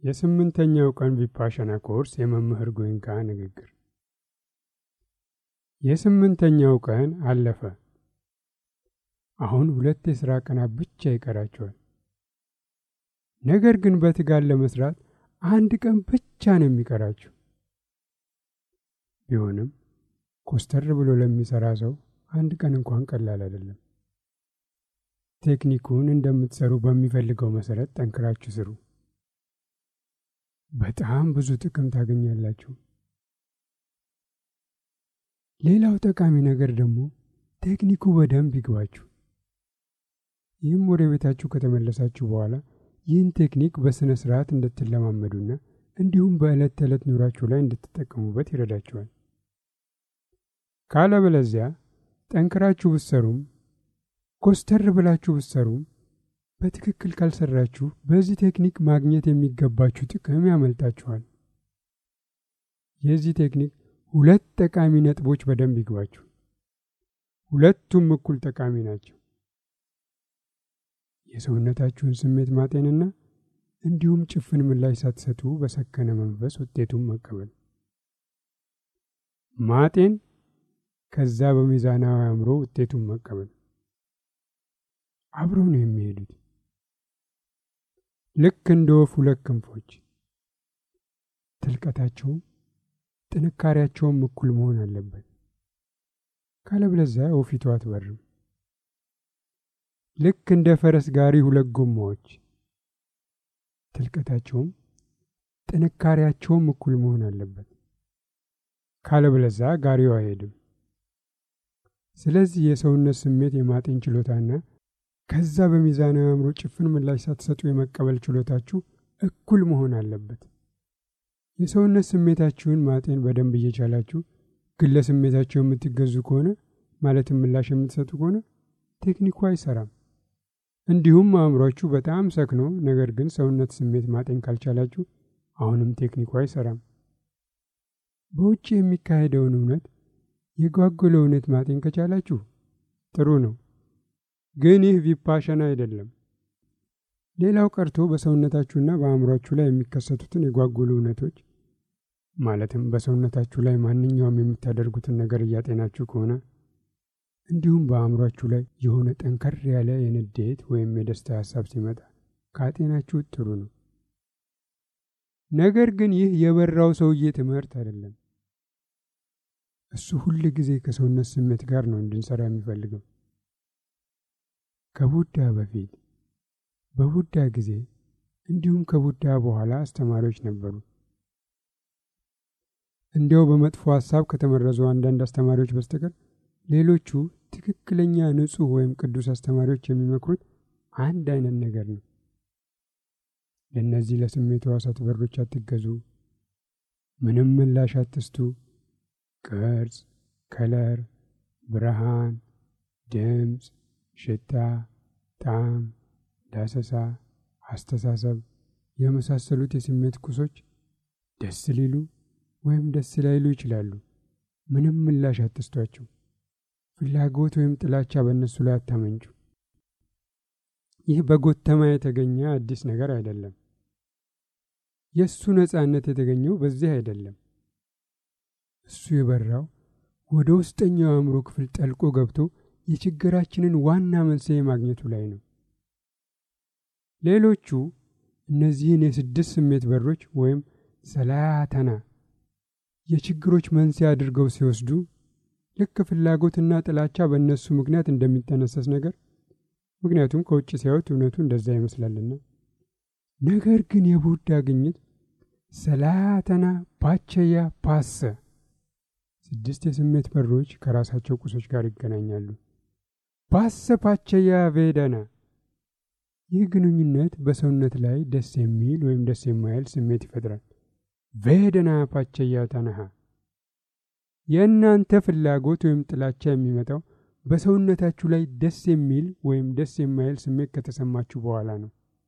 የስምንተኛው ቀን ቪፓሻና ኮርስ የመምህር ጎይንካ ንግግር። የስምንተኛው ቀን አለፈ። አሁን ሁለት የሥራ ቀናት ብቻ ይቀራቸዋል። ነገር ግን በትጋት ለመስራት አንድ ቀን ብቻ ነው የሚቀራችሁ። ቢሆንም ኮስተር ብሎ ለሚሰራ ሰው አንድ ቀን እንኳን ቀላል አይደለም። ቴክኒኩን እንደምትሰሩ በሚፈልገው መሰረት ጠንክራችሁ ስሩ። በጣም ብዙ ጥቅም ታገኛላችሁ። ሌላው ጠቃሚ ነገር ደግሞ ቴክኒኩ በደንብ ይግባችሁ። ይህም ወደ ቤታችሁ ከተመለሳችሁ በኋላ ይህን ቴክኒክ በሥነ ሥርዓት እንድትለማመዱና እንዲሁም በዕለት ተዕለት ኑራችሁ ላይ እንድትጠቀሙበት ይረዳችኋል። ካለበለዚያ ጠንክራችሁ ብትሰሩም ኮስተር ብላችሁ ብትሰሩም በትክክል ካልሰራችሁ በዚህ ቴክኒክ ማግኘት የሚገባችሁ ጥቅም ያመልጣችኋል። የዚህ ቴክኒክ ሁለት ጠቃሚ ነጥቦች በደንብ ይግባችሁ። ሁለቱም እኩል ጠቃሚ ናቸው። የሰውነታችሁን ስሜት ማጤንና እንዲሁም ጭፍን ምላሽ ሳትሰጡ በሰከነ መንፈስ ውጤቱን መቀበል። ማጤን ከዛ በሚዛናዊ አእምሮ ውጤቱን መቀበል አብረው ነው የሚሄዱት። ልክ እንደ ወፍ ሁለት ክንፎች፣ ጥልቀታቸውም ጥንካሬያቸውም እኩል መሆን አለበት። ካለበለዚያ ወፊቱ አትበርም። ልክ እንደ ፈረስ ጋሪ ሁለት ጎማዎች፣ ጥልቀታቸውም ጥንካሬያቸውም እኩል መሆን አለበት። ካለበለዚያ ጋሪው አይሄድም። ስለዚህ የሰውነት ስሜት የማጤን ችሎታና ከዛ በሚዛናዊ አእምሮ ጭፍን ምላሽ ሳትሰጡ የመቀበል ችሎታችሁ እኩል መሆን አለበት። የሰውነት ስሜታችሁን ማጤን በደንብ እየቻላችሁ ግን ለስሜታችሁ የምትገዙ ከሆነ ማለትም ምላሽ የምትሰጡ ከሆነ ቴክኒኩ አይሰራም። እንዲሁም አእምሯችሁ በጣም ሰክኖ ነገር ግን ሰውነት ስሜት ማጤን ካልቻላችሁ አሁንም ቴክኒኩ አይሰራም። በውጭ የሚካሄደውን እውነት የጓጎለ እውነት ማጤን ከቻላችሁ ጥሩ ነው። ግን ይህ ቪፓሸና አይደለም። ሌላው ቀርቶ በሰውነታችሁና በአእምሯችሁ ላይ የሚከሰቱትን የጓጎሉ እውነቶች ማለትም በሰውነታችሁ ላይ ማንኛውም የምታደርጉትን ነገር እያጤናችሁ ከሆነ እንዲሁም በአእምሯችሁ ላይ የሆነ ጠንከር ያለ የንዴት ወይም የደስታ ሀሳብ ሲመጣ ካጤናችሁ ጥሩ ነው። ነገር ግን ይህ የበራው ሰውዬ ትምህርት አይደለም። እሱ ሁል ጊዜ ከሰውነት ስሜት ጋር ነው እንድንሰራ የሚፈልገው። ከቡዳ በፊት በቡዳ ጊዜ እንዲሁም ከቡዳ በኋላ አስተማሪዎች ነበሩ። እንዲያው በመጥፎ ሀሳብ ከተመረዙ አንዳንድ አስተማሪዎች በስተቀር ሌሎቹ ትክክለኛ ንጹሕ ወይም ቅዱስ አስተማሪዎች የሚመክሩት አንድ አይነት ነገር ነው። ለእነዚህ ለስሜት ሕዋሳት በሮች አትገዙ፣ ምንም ምላሽ አትስቱ፣ ቅርጽ፣ ከለር፣ ብርሃን፣ ድምፅ፣ ሽታ፣ ጣዕም፣ ዳሰሳ፣ አስተሳሰብ የመሳሰሉት የስሜት ቁሶች ደስ ሊሉ ወይም ደስ ላይሉ ይችላሉ። ምንም ምላሽ አትስቷቸው። ፍላጎት ወይም ጥላቻ በእነሱ ላይ አታመንጩ። ይህ በጎተማ የተገኘ አዲስ ነገር አይደለም። የእሱ ነጻነት የተገኘው በዚህ አይደለም። እሱ የበራው ወደ ውስጠኛው አእምሮ ክፍል ጠልቆ ገብቶ የችግራችንን ዋና መንስኤ ማግኘቱ ላይ ነው። ሌሎቹ እነዚህን የስድስት ስሜት በሮች ወይም ሰላያተና የችግሮች መንስኤ አድርገው ሲወስዱ ልክ ፍላጎትና ጥላቻ በእነሱ ምክንያት እንደሚጠነሰስ ነገር ምክንያቱም ከውጭ ሲያዩት እውነቱ እንደዛ ይመስላልና። ነገር ግን የቡዳ ግኝት ሰላያተና ፓቸያ ፓሰ ስድስት የስሜት በሮች ከራሳቸው ቁሶች ጋር ይገናኛሉ። ፓሰ ፓቸያ ቬደና ይህ ግንኙነት በሰውነት ላይ ደስ የሚል ወይም ደስ የማይል ስሜት ይፈጥራል። ቬደና ፓቸያ ተነሃ የእናንተ ፍላጎት ወይም ጥላቻ የሚመጣው በሰውነታችሁ ላይ ደስ የሚል ወይም ደስ የማይል ስሜት ከተሰማችሁ በኋላ ነው።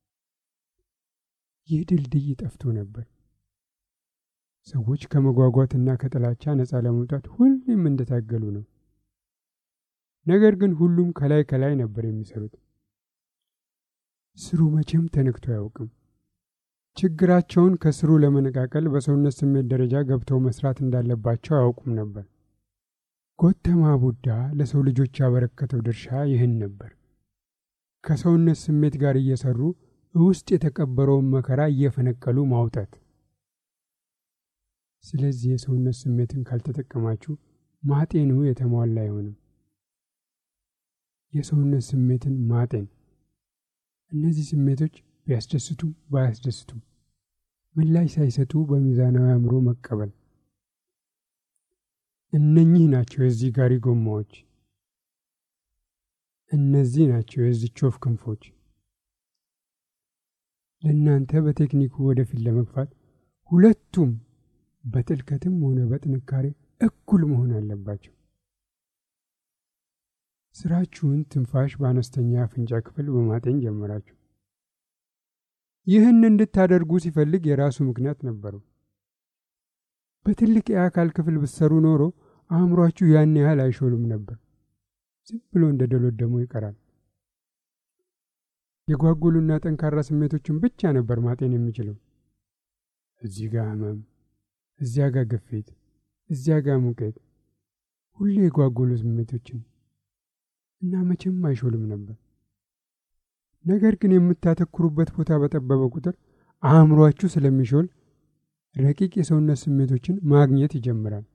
ይህ ድልድይ ጠፍቶ ነበር። ሰዎች ከመጓጓትና ከጥላቻ ነፃ ለመውጣት ሁሌም እንደታገሉ ነው። ነገር ግን ሁሉም ከላይ ከላይ ነበር የሚሰሩት። ስሩ መቼም ተነክቶ አያውቅም። ችግራቸውን ከስሩ ለመነቃቀል በሰውነት ስሜት ደረጃ ገብተው መስራት እንዳለባቸው አያውቁም ነበር። ጎተማ ቡዳ ለሰው ልጆች ያበረከተው ድርሻ ይህን ነበር። ከሰውነት ስሜት ጋር እየሰሩ ውስጥ የተቀበረውን መከራ እየፈነቀሉ ማውጣት። ስለዚህ የሰውነት ስሜትን ካልተጠቀማችሁ ማጤኑ የተሟላ አይሆንም። የሰውነት ስሜትን ማጤን እነዚህ ስሜቶች ቢያስደስቱም ባያስደስቱም ምላሽ ሳይሰጡ በሚዛናዊ አእምሮ መቀበል። እነኚህ ናቸው የዚህ ጋሪ ጎማዎች። እነዚህ ናቸው የዚች ወፍ ክንፎች። ለእናንተ በቴክኒኩ ወደፊት ለመግፋት ሁለቱም በጥልቀትም ሆነ በጥንካሬ እኩል መሆን አለባቸው። ስራችሁን ትንፋሽ በአነስተኛ አፍንጫ ክፍል በማጤን ጀመራችሁ። ይህን እንድታደርጉ ሲፈልግ የራሱ ምክንያት ነበረው። በትልቅ የአካል ክፍል ብትሰሩ ኖሮ አእምሯችሁ ያን ያህል አይሾልም ነበር። ዝም ብሎ እንደ ደሎደሞ ይቀራል። የጓጉሉና ጠንካራ ስሜቶችን ብቻ ነበር ማጤን የሚችለው። እዚህ ጋር ህመም፣ እዚያ ጋር ግፊት፣ እዚያ ጋር ሙቀት፣ ሁሌ የጓጉሉ ስሜቶችን እና መቼም አይሾልም ነበር። ነገር ግን የምታተኩሩበት ቦታ በጠበበ ቁጥር አእምሯችሁ ስለሚሾል ረቂቅ የሰውነት ስሜቶችን ማግኘት ይጀምራል።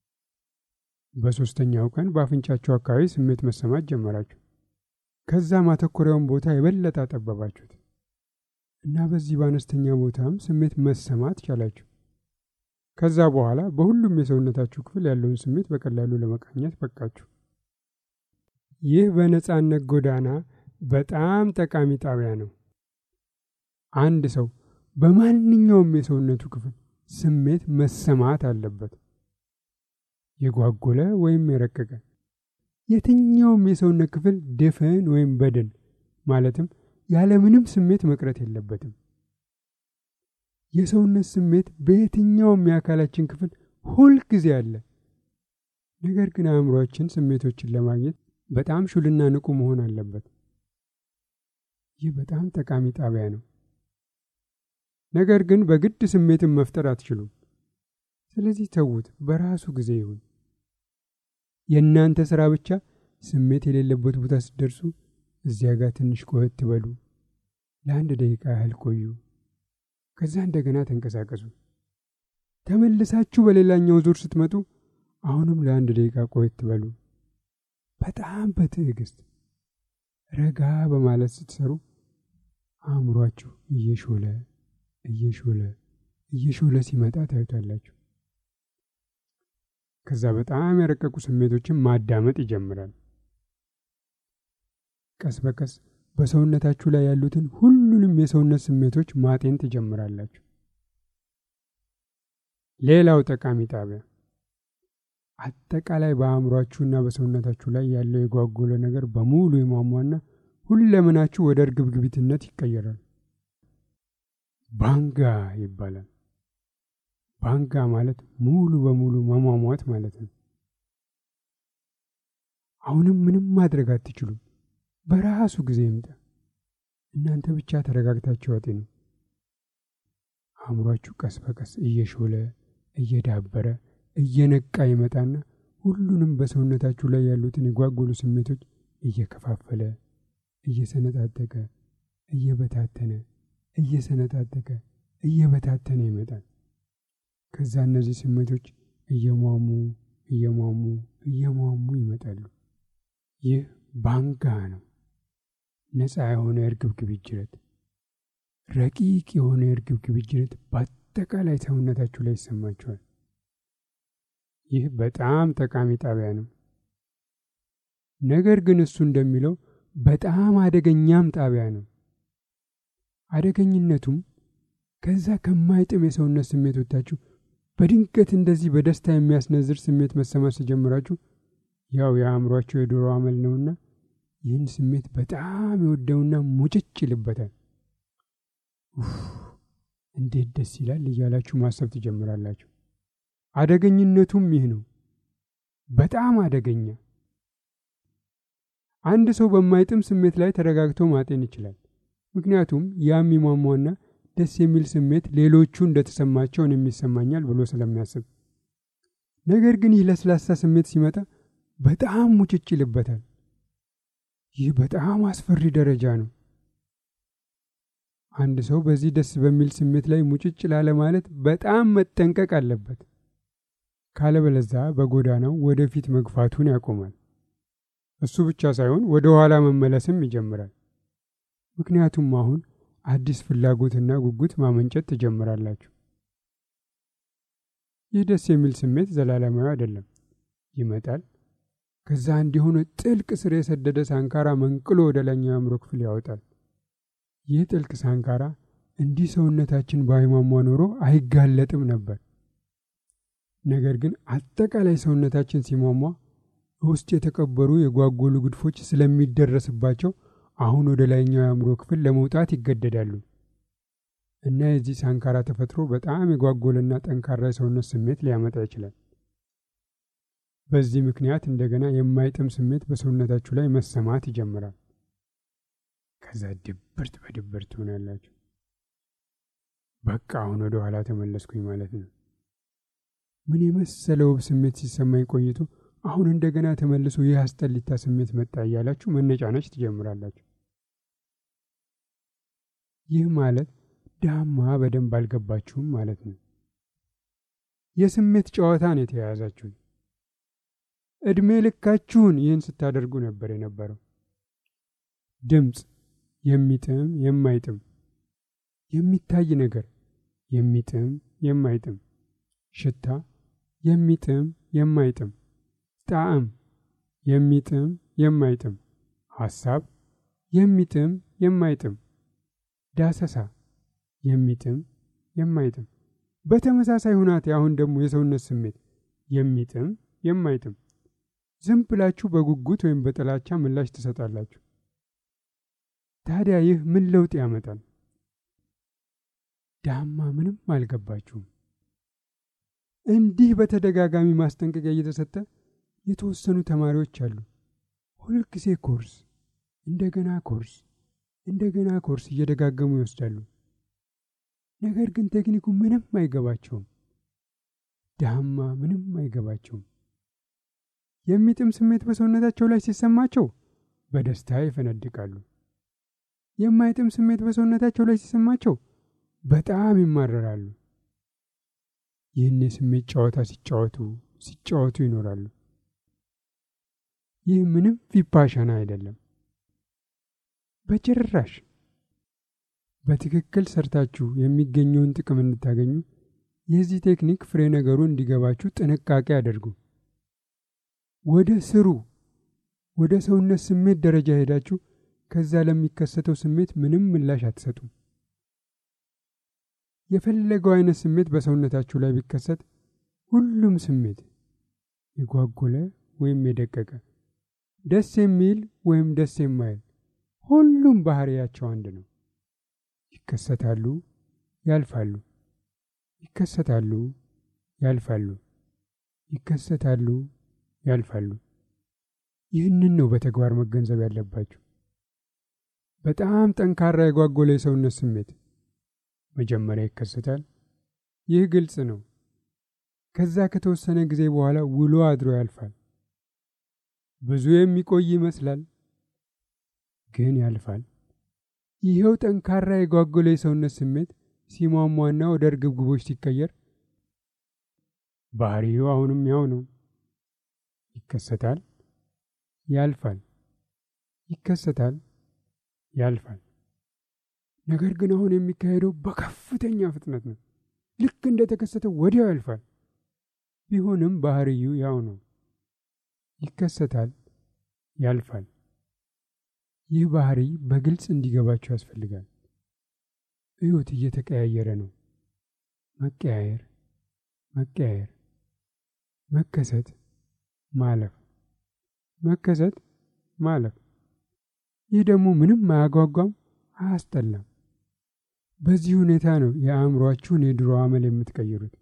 በሦስተኛው ቀን በአፍንጫችሁ አካባቢ ስሜት መሰማት ጀመራችሁ። ከዛ ማተኮሪያውን ቦታ የበለጠ አጠበባችሁት እና በዚህ በአነስተኛ ቦታም ስሜት መሰማት ቻላችሁ። ከዛ በኋላ በሁሉም የሰውነታችሁ ክፍል ያለውን ስሜት በቀላሉ ለመቃኘት በቃችሁ። ይህ በነጻነት ጎዳና በጣም ጠቃሚ ጣቢያ ነው። አንድ ሰው በማንኛውም የሰውነቱ ክፍል ስሜት መሰማት አለበት። የጓጎለ ወይም የረቀቀ የትኛውም የሰውነት ክፍል ድፍን ወይም በድን ማለትም ያለምንም ስሜት መቅረት የለበትም። የሰውነት ስሜት በየትኛውም የአካላችን ክፍል ሁልጊዜ አለ። ነገር ግን አእምሯችን ስሜቶችን ለማግኘት በጣም ሹልና ንቁ መሆን አለበት። ይህ በጣም ጠቃሚ ጣቢያ ነው። ነገር ግን በግድ ስሜትን መፍጠር አትችሉም። ስለዚህ ተዉት፣ በራሱ ጊዜ ይሁን። የእናንተ ሥራ ብቻ ስሜት የሌለበት ቦታ ስትደርሱ እዚያ ጋር ትንሽ ቆየት ትበሉ፣ ለአንድ ደቂቃ ያህል ቆዩ፣ ከዛ እንደገና ተንቀሳቀሱ። ተመልሳችሁ በሌላኛው ዙር ስትመጡ አሁንም ለአንድ ደቂቃ ቆየት ትበሉ። በጣም በትዕግስት ረጋ በማለት ስትሰሩ አእምሯችሁ እየሾለ እየሾለ እየሾለ ሲመጣ ታዩታላችሁ። ከዛ በጣም የረቀቁ ስሜቶችን ማዳመጥ ይጀምራል። ቀስ በቀስ በሰውነታችሁ ላይ ያሉትን ሁሉንም የሰውነት ስሜቶች ማጤን ትጀምራላችሁ። ሌላው ጠቃሚ ጣቢያ አጠቃላይ በአእምሯችሁና በሰውነታችሁ ላይ ያለው የጓጎለ ነገር በሙሉ የሟሟና ሁለመናችሁ ወደ እርግብግቢትነት ይቀየራል። ባንጋ ይባላል። ባንጋ ማለት ሙሉ በሙሉ መሟሟት ማለት ነው። አሁንም ምንም ማድረግ አትችሉም። በራሱ ጊዜ ይምጣ። እናንተ ብቻ ተረጋግታችሁ አጤኑ። አእምሯችሁ ቀስ በቀስ እየሾለ እየዳበረ እየነቃ ይመጣና ሁሉንም በሰውነታችሁ ላይ ያሉትን የጓጎሉ ስሜቶች እየከፋፈለ እየሰነጣጠቀ እየበታተነ እየሰነጣጠቀ እየበታተነ ይመጣል። ከዛ እነዚህ ስሜቶች እየሟሙ እየሟሙ እየሟሙ ይመጣሉ። ይህ ባንጋ ነው። ነፃ የሆነ የእርግብግቢት ጅረት፣ ረቂቅ የሆነ የእርግብግቢት ጅረት በአጠቃላይ ሰውነታችሁ ላይ ይሰማችኋል። ይህ በጣም ጠቃሚ ጣቢያ ነው። ነገር ግን እሱ እንደሚለው በጣም አደገኛም ጣቢያ ነው። አደገኝነቱም ከዛ ከማይጥም የሰውነት ስሜቶቻችሁ በድንገት እንደዚህ በደስታ የሚያስነዝር ስሜት መሰማት ሲጀምራችሁ ያው የአእምሯቸው የዶሮ አመል ነውና ይህን ስሜት በጣም የወደውና ሙጭጭ ይልበታል። እንዴት ደስ ይላል እያላችሁ ማሰብ ትጀምራላችሁ። አደገኝነቱም ይህ ነው። በጣም አደገኛ። አንድ ሰው በማይጥም ስሜት ላይ ተረጋግቶ ማጤን ይችላል። ምክንያቱም ያ የሚሟሟና ደስ የሚል ስሜት ሌሎቹ እንደተሰማቸውን የሚሰማኛል ብሎ ስለሚያስብ፣ ነገር ግን ይህ ለስላሳ ስሜት ሲመጣ በጣም ሙጭጭ ይልበታል። ይህ በጣም አስፈሪ ደረጃ ነው። አንድ ሰው በዚህ ደስ በሚል ስሜት ላይ ሙጭጭ ላለ ማለት በጣም መጠንቀቅ አለበት። ካለበለዛ በጎዳናው ወደፊት መግፋቱን ያቆማል። እሱ ብቻ ሳይሆን ወደ ኋላ መመለስም ይጀምራል። ምክንያቱም አሁን አዲስ ፍላጎትና ጉጉት ማመንጨት ትጀምራላችሁ። ይህ ደስ የሚል ስሜት ዘላለማዊ አይደለም። ይመጣል፣ ከዛ እንዲሆነ ጥልቅ ስር የሰደደ ሳንካራ መንቅሎ ወደ ላይኛው የአእምሮ ክፍል ያወጣል። ይህ ጥልቅ ሳንካራ እንዲህ ሰውነታችን ባይሟሟ ኖሮ አይጋለጥም ነበር። ነገር ግን አጠቃላይ ሰውነታችን ሲሟሟ ውስጥ የተቀበሩ የጓጎሉ ግድፎች ስለሚደረስባቸው አሁን ወደ ላይኛው የአእምሮ ክፍል ለመውጣት ይገደዳሉ እና የዚህ ሳንካራ ተፈጥሮ በጣም የጓጎለና ጠንካራ የሰውነት ስሜት ሊያመጣ ይችላል። በዚህ ምክንያት እንደገና የማይጥም ስሜት በሰውነታችሁ ላይ መሰማት ይጀምራል። ከዛ ድብርት በድብርት ትሆናላችሁ። በቃ አሁን ወደ ኋላ ተመለስኩኝ ማለት ነው። ምን የመሰለ ውብ ስሜት ሲሰማኝ ቆይቶ አሁን እንደገና ተመልሶ ይህ አስጠሊታ ስሜት መጣ እያላችሁ መነጫነጭ ትጀምራላችሁ። ይህ ማለት ዳማ በደንብ አልገባችሁም ማለት ነው። የስሜት ጨዋታ ነው የተያያዛችሁት። ዕድሜ ልካችሁን ይህን ስታደርጉ ነበር የነበረው። ድምፅ፣ የሚጥም የማይጥም፣ የሚታይ ነገር፣ የሚጥም የማይጥም፣ ሽታ፣ የሚጥም የማይጥም ጣዕም የሚጥም የማይጥም፣ ሐሳብ የሚጥም የማይጥም፣ ዳሰሳ የሚጥም የማይጥም። በተመሳሳይ ሁናቴ አሁን ደግሞ የሰውነት ስሜት የሚጥም የማይጥም። ዝም ብላችሁ በጉጉት ወይም በጥላቻ ምላሽ ትሰጣላችሁ። ታዲያ ይህ ምን ለውጥ ያመጣል? ዳማ ምንም አልገባችሁም። እንዲህ በተደጋጋሚ ማስጠንቀቂያ እየተሰጠ የተወሰኑ ተማሪዎች አሉ። ሁልጊዜ ኮርስ እንደገና ኮርስ እንደገና ኮርስ እየደጋገሙ ይወስዳሉ። ነገር ግን ቴክኒኩ ምንም አይገባቸውም። ዳማ ምንም አይገባቸውም። የሚጥም ስሜት በሰውነታቸው ላይ ሲሰማቸው በደስታ ይፈነድቃሉ። የማይጥም ስሜት በሰውነታቸው ላይ ሲሰማቸው በጣም ይማረራሉ። ይህን የስሜት ጨዋታ ሲጫወቱ ሲጫወቱ ይኖራሉ። ይህ ምንም ቪፓሻና አይደለም፣ በጭራሽ። በትክክል ሰርታችሁ የሚገኘውን ጥቅም እንድታገኙ የዚህ ቴክኒክ ፍሬ ነገሩ እንዲገባችሁ ጥንቃቄ አድርጉ። ወደ ስሩ ወደ ሰውነት ስሜት ደረጃ ሄዳችሁ ከዛ ለሚከሰተው ስሜት ምንም ምላሽ አትሰጡም። የፈለገው አይነት ስሜት በሰውነታችሁ ላይ ቢከሰት ሁሉም ስሜት የጓጎለ ወይም የደቀቀ ደስ የሚል ወይም ደስ የማይል ሁሉም ባህሪያቸው አንድ ነው። ይከሰታሉ፣ ያልፋሉ፣ ይከሰታሉ፣ ያልፋሉ፣ ይከሰታሉ፣ ያልፋሉ። ይህንን ነው በተግባር መገንዘብ ያለባችሁ። በጣም ጠንካራ የጓጎለ የሰውነት ስሜት መጀመሪያ ይከሰታል። ይህ ግልጽ ነው። ከዛ ከተወሰነ ጊዜ በኋላ ውሎ አድሮ ያልፋል። ብዙ የሚቆይ ይመስላል፣ ግን ያልፋል። ይኸው ጠንካራ የጓጎለ የሰውነት ስሜት ሲሟሟና ወደ እርግብግቦች ሲቀየር ባህሪው አሁንም ያው ነው። ይከሰታል፣ ያልፋል፣ ይከሰታል፣ ያልፋል። ነገር ግን አሁን የሚካሄደው በከፍተኛ ፍጥነት ነው። ልክ እንደተከሰተው ወዲያው ያልፋል። ቢሆንም ባህሪው ያው ነው። ይከሰታል፣ ያልፋል። ይህ ባህሪ በግልጽ እንዲገባቸው ያስፈልጋል። ሕይወት እየተቀያየረ ነው። መቀያየር፣ መቀያየር፣ መከሰት፣ ማለፍ፣ መከሰት፣ ማለፍ። ይህ ደግሞ ምንም አያጓጓም፣ አያስጠላም። በዚህ ሁኔታ ነው የአእምሯችሁን የድሮ አመል የምትቀይሩት።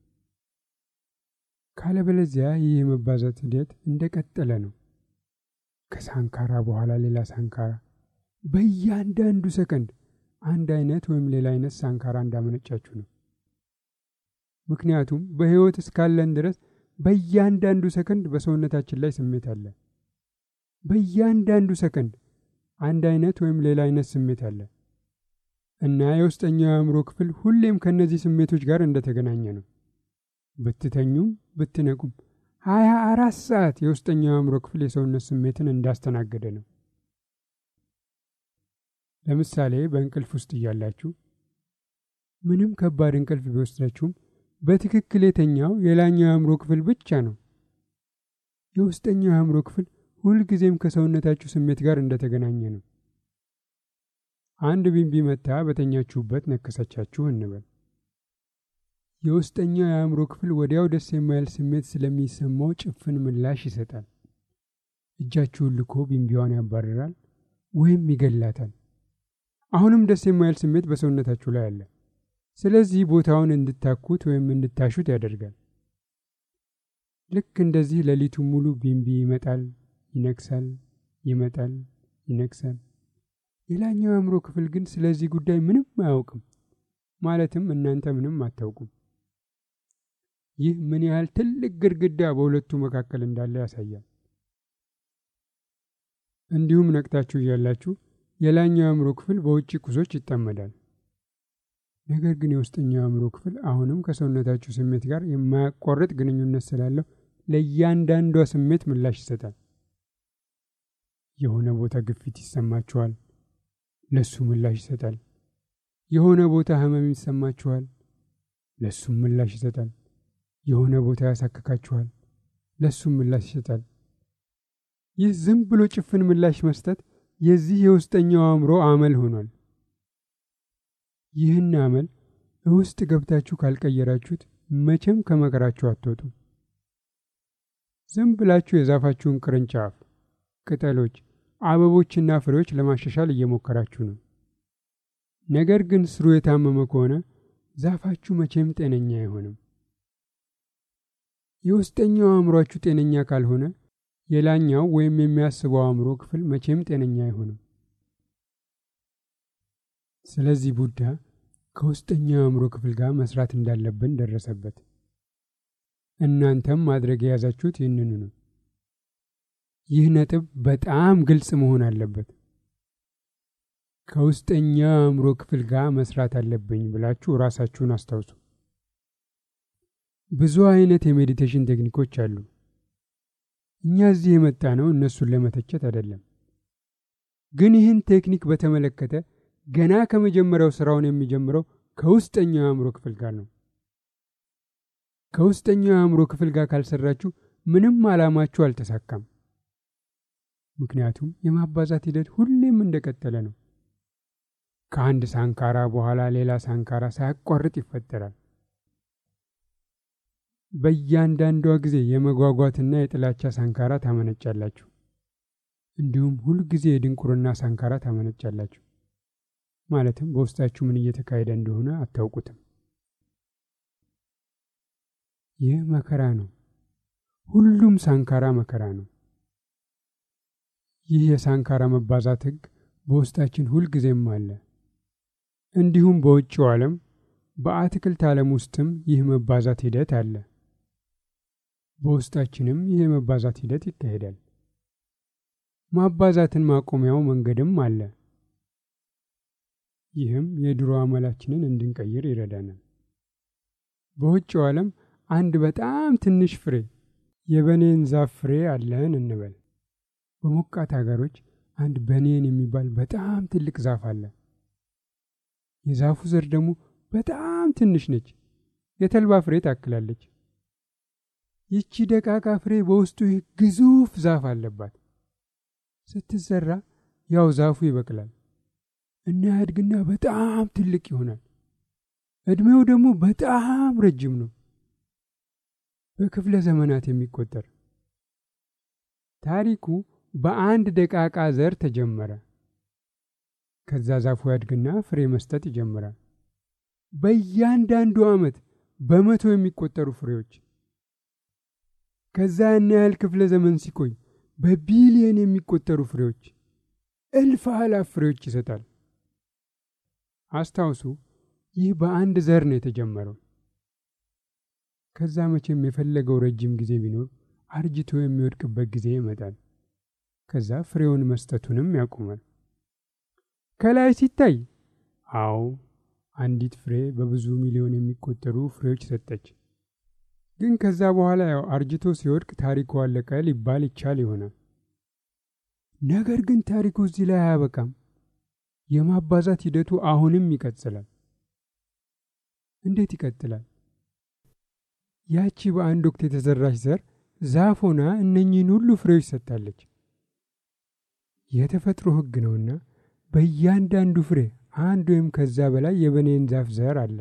ካለበለዚያ ይህ የመባዛት ሂደት እንደቀጠለ ነው። ከሳንካራ በኋላ ሌላ ሳንካራ፣ በእያንዳንዱ ሰከንድ አንድ አይነት ወይም ሌላ አይነት ሳንካራ እንዳመነጫችሁ ነው። ምክንያቱም በሕይወት እስካለን ድረስ በእያንዳንዱ ሰከንድ በሰውነታችን ላይ ስሜት አለ። በእያንዳንዱ ሰከንድ አንድ አይነት ወይም ሌላ አይነት ስሜት አለ እና የውስጠኛው የአእምሮ ክፍል ሁሌም ከእነዚህ ስሜቶች ጋር እንደተገናኘ ነው። ብትተኙም ብትነቁም ሀያ አራት ሰዓት የውስጠኛው የአእምሮ ክፍል የሰውነት ስሜትን እንዳስተናገደ ነው። ለምሳሌ በእንቅልፍ ውስጥ እያላችሁ ምንም ከባድ እንቅልፍ ቢወስዳችሁም በትክክል የተኛው የላኛው የአእምሮ ክፍል ብቻ ነው። የውስጠኛው የአእምሮ ክፍል ሁልጊዜም ከሰውነታችሁ ስሜት ጋር እንደተገናኘ ነው። አንድ ቢንቢ መታ በተኛችሁበት ነከሰቻችሁ እንበል። የውስጠኛው የአእምሮ ክፍል ወዲያው ደስ የማይል ስሜት ስለሚሰማው ጭፍን ምላሽ ይሰጣል። እጃችሁን ልኮ ቢንቢዋን ያባርራል ወይም ይገላታል። አሁንም ደስ የማይል ስሜት በሰውነታችሁ ላይ አለ። ስለዚህ ቦታውን እንድታኩት ወይም እንድታሹት ያደርጋል። ልክ እንደዚህ ሌሊቱን ሙሉ ቢንቢ ይመጣል፣ ይነክሳል፣ ይመጣል፣ ይነክሳል። የላኛው የአእምሮ ክፍል ግን ስለዚህ ጉዳይ ምንም አያውቅም። ማለትም እናንተ ምንም አታውቁም። ይህ ምን ያህል ትልቅ ግድግዳ በሁለቱ መካከል እንዳለ ያሳያል። እንዲሁም ነቅታችሁ እያላችሁ የላኛው የአእምሮ ክፍል በውጭ ቁሶች ይጠመዳል። ነገር ግን የውስጠኛው የአእምሮ ክፍል አሁንም ከሰውነታችሁ ስሜት ጋር የማያቋርጥ ግንኙነት ስላለው ለእያንዳንዷ ስሜት ምላሽ ይሰጣል። የሆነ ቦታ ግፊት ይሰማችኋል፣ ለሱ ምላሽ ይሰጣል። የሆነ ቦታ ህመም ይሰማችኋል፣ ለሱም ምላሽ ይሰጣል። የሆነ ቦታ ያሳክካችኋል፣ ለሱም ምላሽ ይሰጣል። ይህ ዝም ብሎ ጭፍን ምላሽ መስጠት የዚህ የውስጠኛው አእምሮ አመል ሆኗል። ይህን አመል ውስጥ ገብታችሁ ካልቀየራችሁት መቼም ከመከራችሁ አትወጡም። ዝም ብላችሁ የዛፋችሁን ቅርንጫፍ፣ ቅጠሎች፣ አበቦችና ፍሬዎች ለማሻሻል እየሞከራችሁ ነው። ነገር ግን ስሩ የታመመ ከሆነ ዛፋችሁ መቼም ጤነኛ አይሆንም። የውስጠኛው አእምሯችሁ ጤነኛ ካልሆነ የላኛው ወይም የሚያስበው አእምሮ ክፍል መቼም ጤነኛ አይሆንም። ስለዚህ ቡዳ ከውስጠኛው አእምሮ ክፍል ጋር መስራት እንዳለብን ደረሰበት። እናንተም ማድረግ የያዛችሁት ይህንኑ ነው። ይህ ነጥብ በጣም ግልጽ መሆን አለበት። ከውስጠኛው አእምሮ ክፍል ጋር መስራት አለብኝ ብላችሁ ራሳችሁን አስታውሱ። ብዙ አይነት የሜዲቴሽን ቴክኒኮች አሉ። እኛ እዚህ የመጣ ነው እነሱን ለመተቸት አይደለም። ግን ይህን ቴክኒክ በተመለከተ ገና ከመጀመሪያው ስራውን የሚጀምረው ከውስጠኛው የአእምሮ ክፍል ጋር ነው። ከውስጠኛው የአእምሮ ክፍል ጋር ካልሰራችሁ ምንም ዓላማችሁ አልተሳካም። ምክንያቱም የማባዛት ሂደት ሁሌም እንደቀጠለ ነው። ከአንድ ሳንካራ በኋላ ሌላ ሳንካራ ሳያቋርጥ ይፈጠራል። በእያንዳንዷ ጊዜ የመጓጓትና የጥላቻ ሳንካራ ታመነጫላችሁ። እንዲሁም ሁልጊዜ የድንቁርና ሳንካራ ታመነጫላችሁ። ማለትም በውስጣችሁ ምን እየተካሄደ እንደሆነ አታውቁትም። ይህ መከራ ነው። ሁሉም ሳንካራ መከራ ነው። ይህ የሳንካራ መባዛት ሕግ በውስጣችን ሁልጊዜም አለ። እንዲሁም በውጭው ዓለም በአትክልት ዓለም ውስጥም ይህ መባዛት ሂደት አለ። በውስጣችንም ይህ የመባዛት ሂደት ይካሄዳል። ማባዛትን ማቆሚያው መንገድም አለ። ይህም የድሮ አመላችንን እንድንቀይር ይረዳናል። በውጭው ዓለም አንድ በጣም ትንሽ ፍሬ የበኔን ዛፍ ፍሬ አለን እንበል። በሞቃት ሀገሮች አንድ በኔን የሚባል በጣም ትልቅ ዛፍ አለ። የዛፉ ዘር ደግሞ በጣም ትንሽ ነች፣ የተልባ ፍሬ ታክላለች። ይቺ ደቃቃ ፍሬ በውስጡ ይህ ግዙፍ ዛፍ አለባት። ስትዘራ ያው ዛፉ ይበቅላል እና ያድግና በጣም ትልቅ ይሆናል። ዕድሜው ደግሞ በጣም ረጅም ነው፣ በክፍለ ዘመናት የሚቆጠር። ታሪኩ በአንድ ደቃቃ ዘር ተጀመረ። ከዛ ዛፉ ያድግና ፍሬ መስጠት ይጀምራል። በእያንዳንዱ ዓመት በመቶ የሚቆጠሩ ፍሬዎች። ከዛ ያን ያህል ክፍለ ዘመን ሲቆይ በቢሊየን የሚቆጠሩ ፍሬዎች፣ እልፍ አላፍ ፍሬዎች ይሰጣል። አስታውሱ፣ ይህ በአንድ ዘር ነው የተጀመረው። ከዛ መቼም የፈለገው ረጅም ጊዜ ቢኖር አርጅቶ የሚወድቅበት ጊዜ ይመጣል። ከዛ ፍሬውን መስጠቱንም ያቆማል። ከላይ ሲታይ አዎ አንዲት ፍሬ በብዙ ሚሊዮን የሚቆጠሩ ፍሬዎች ሰጠች። ግን ከዛ በኋላ ያው አርጅቶ ሲወድቅ ታሪኩ አለቀ ሊባል ይቻል ይሆናል። ነገር ግን ታሪኩ እዚህ ላይ አያበቃም። የማባዛት ሂደቱ አሁንም ይቀጥላል። እንዴት ይቀጥላል? ያቺ በአንድ ወቅት የተዘራች ዘር ዛፍ ሆና እነኚህን ሁሉ ፍሬዎች ሰጥታለች። የተፈጥሮ ሕግ ነውና በእያንዳንዱ ፍሬ አንድ ወይም ከዛ በላይ የበኔን ዛፍ ዘር አለ።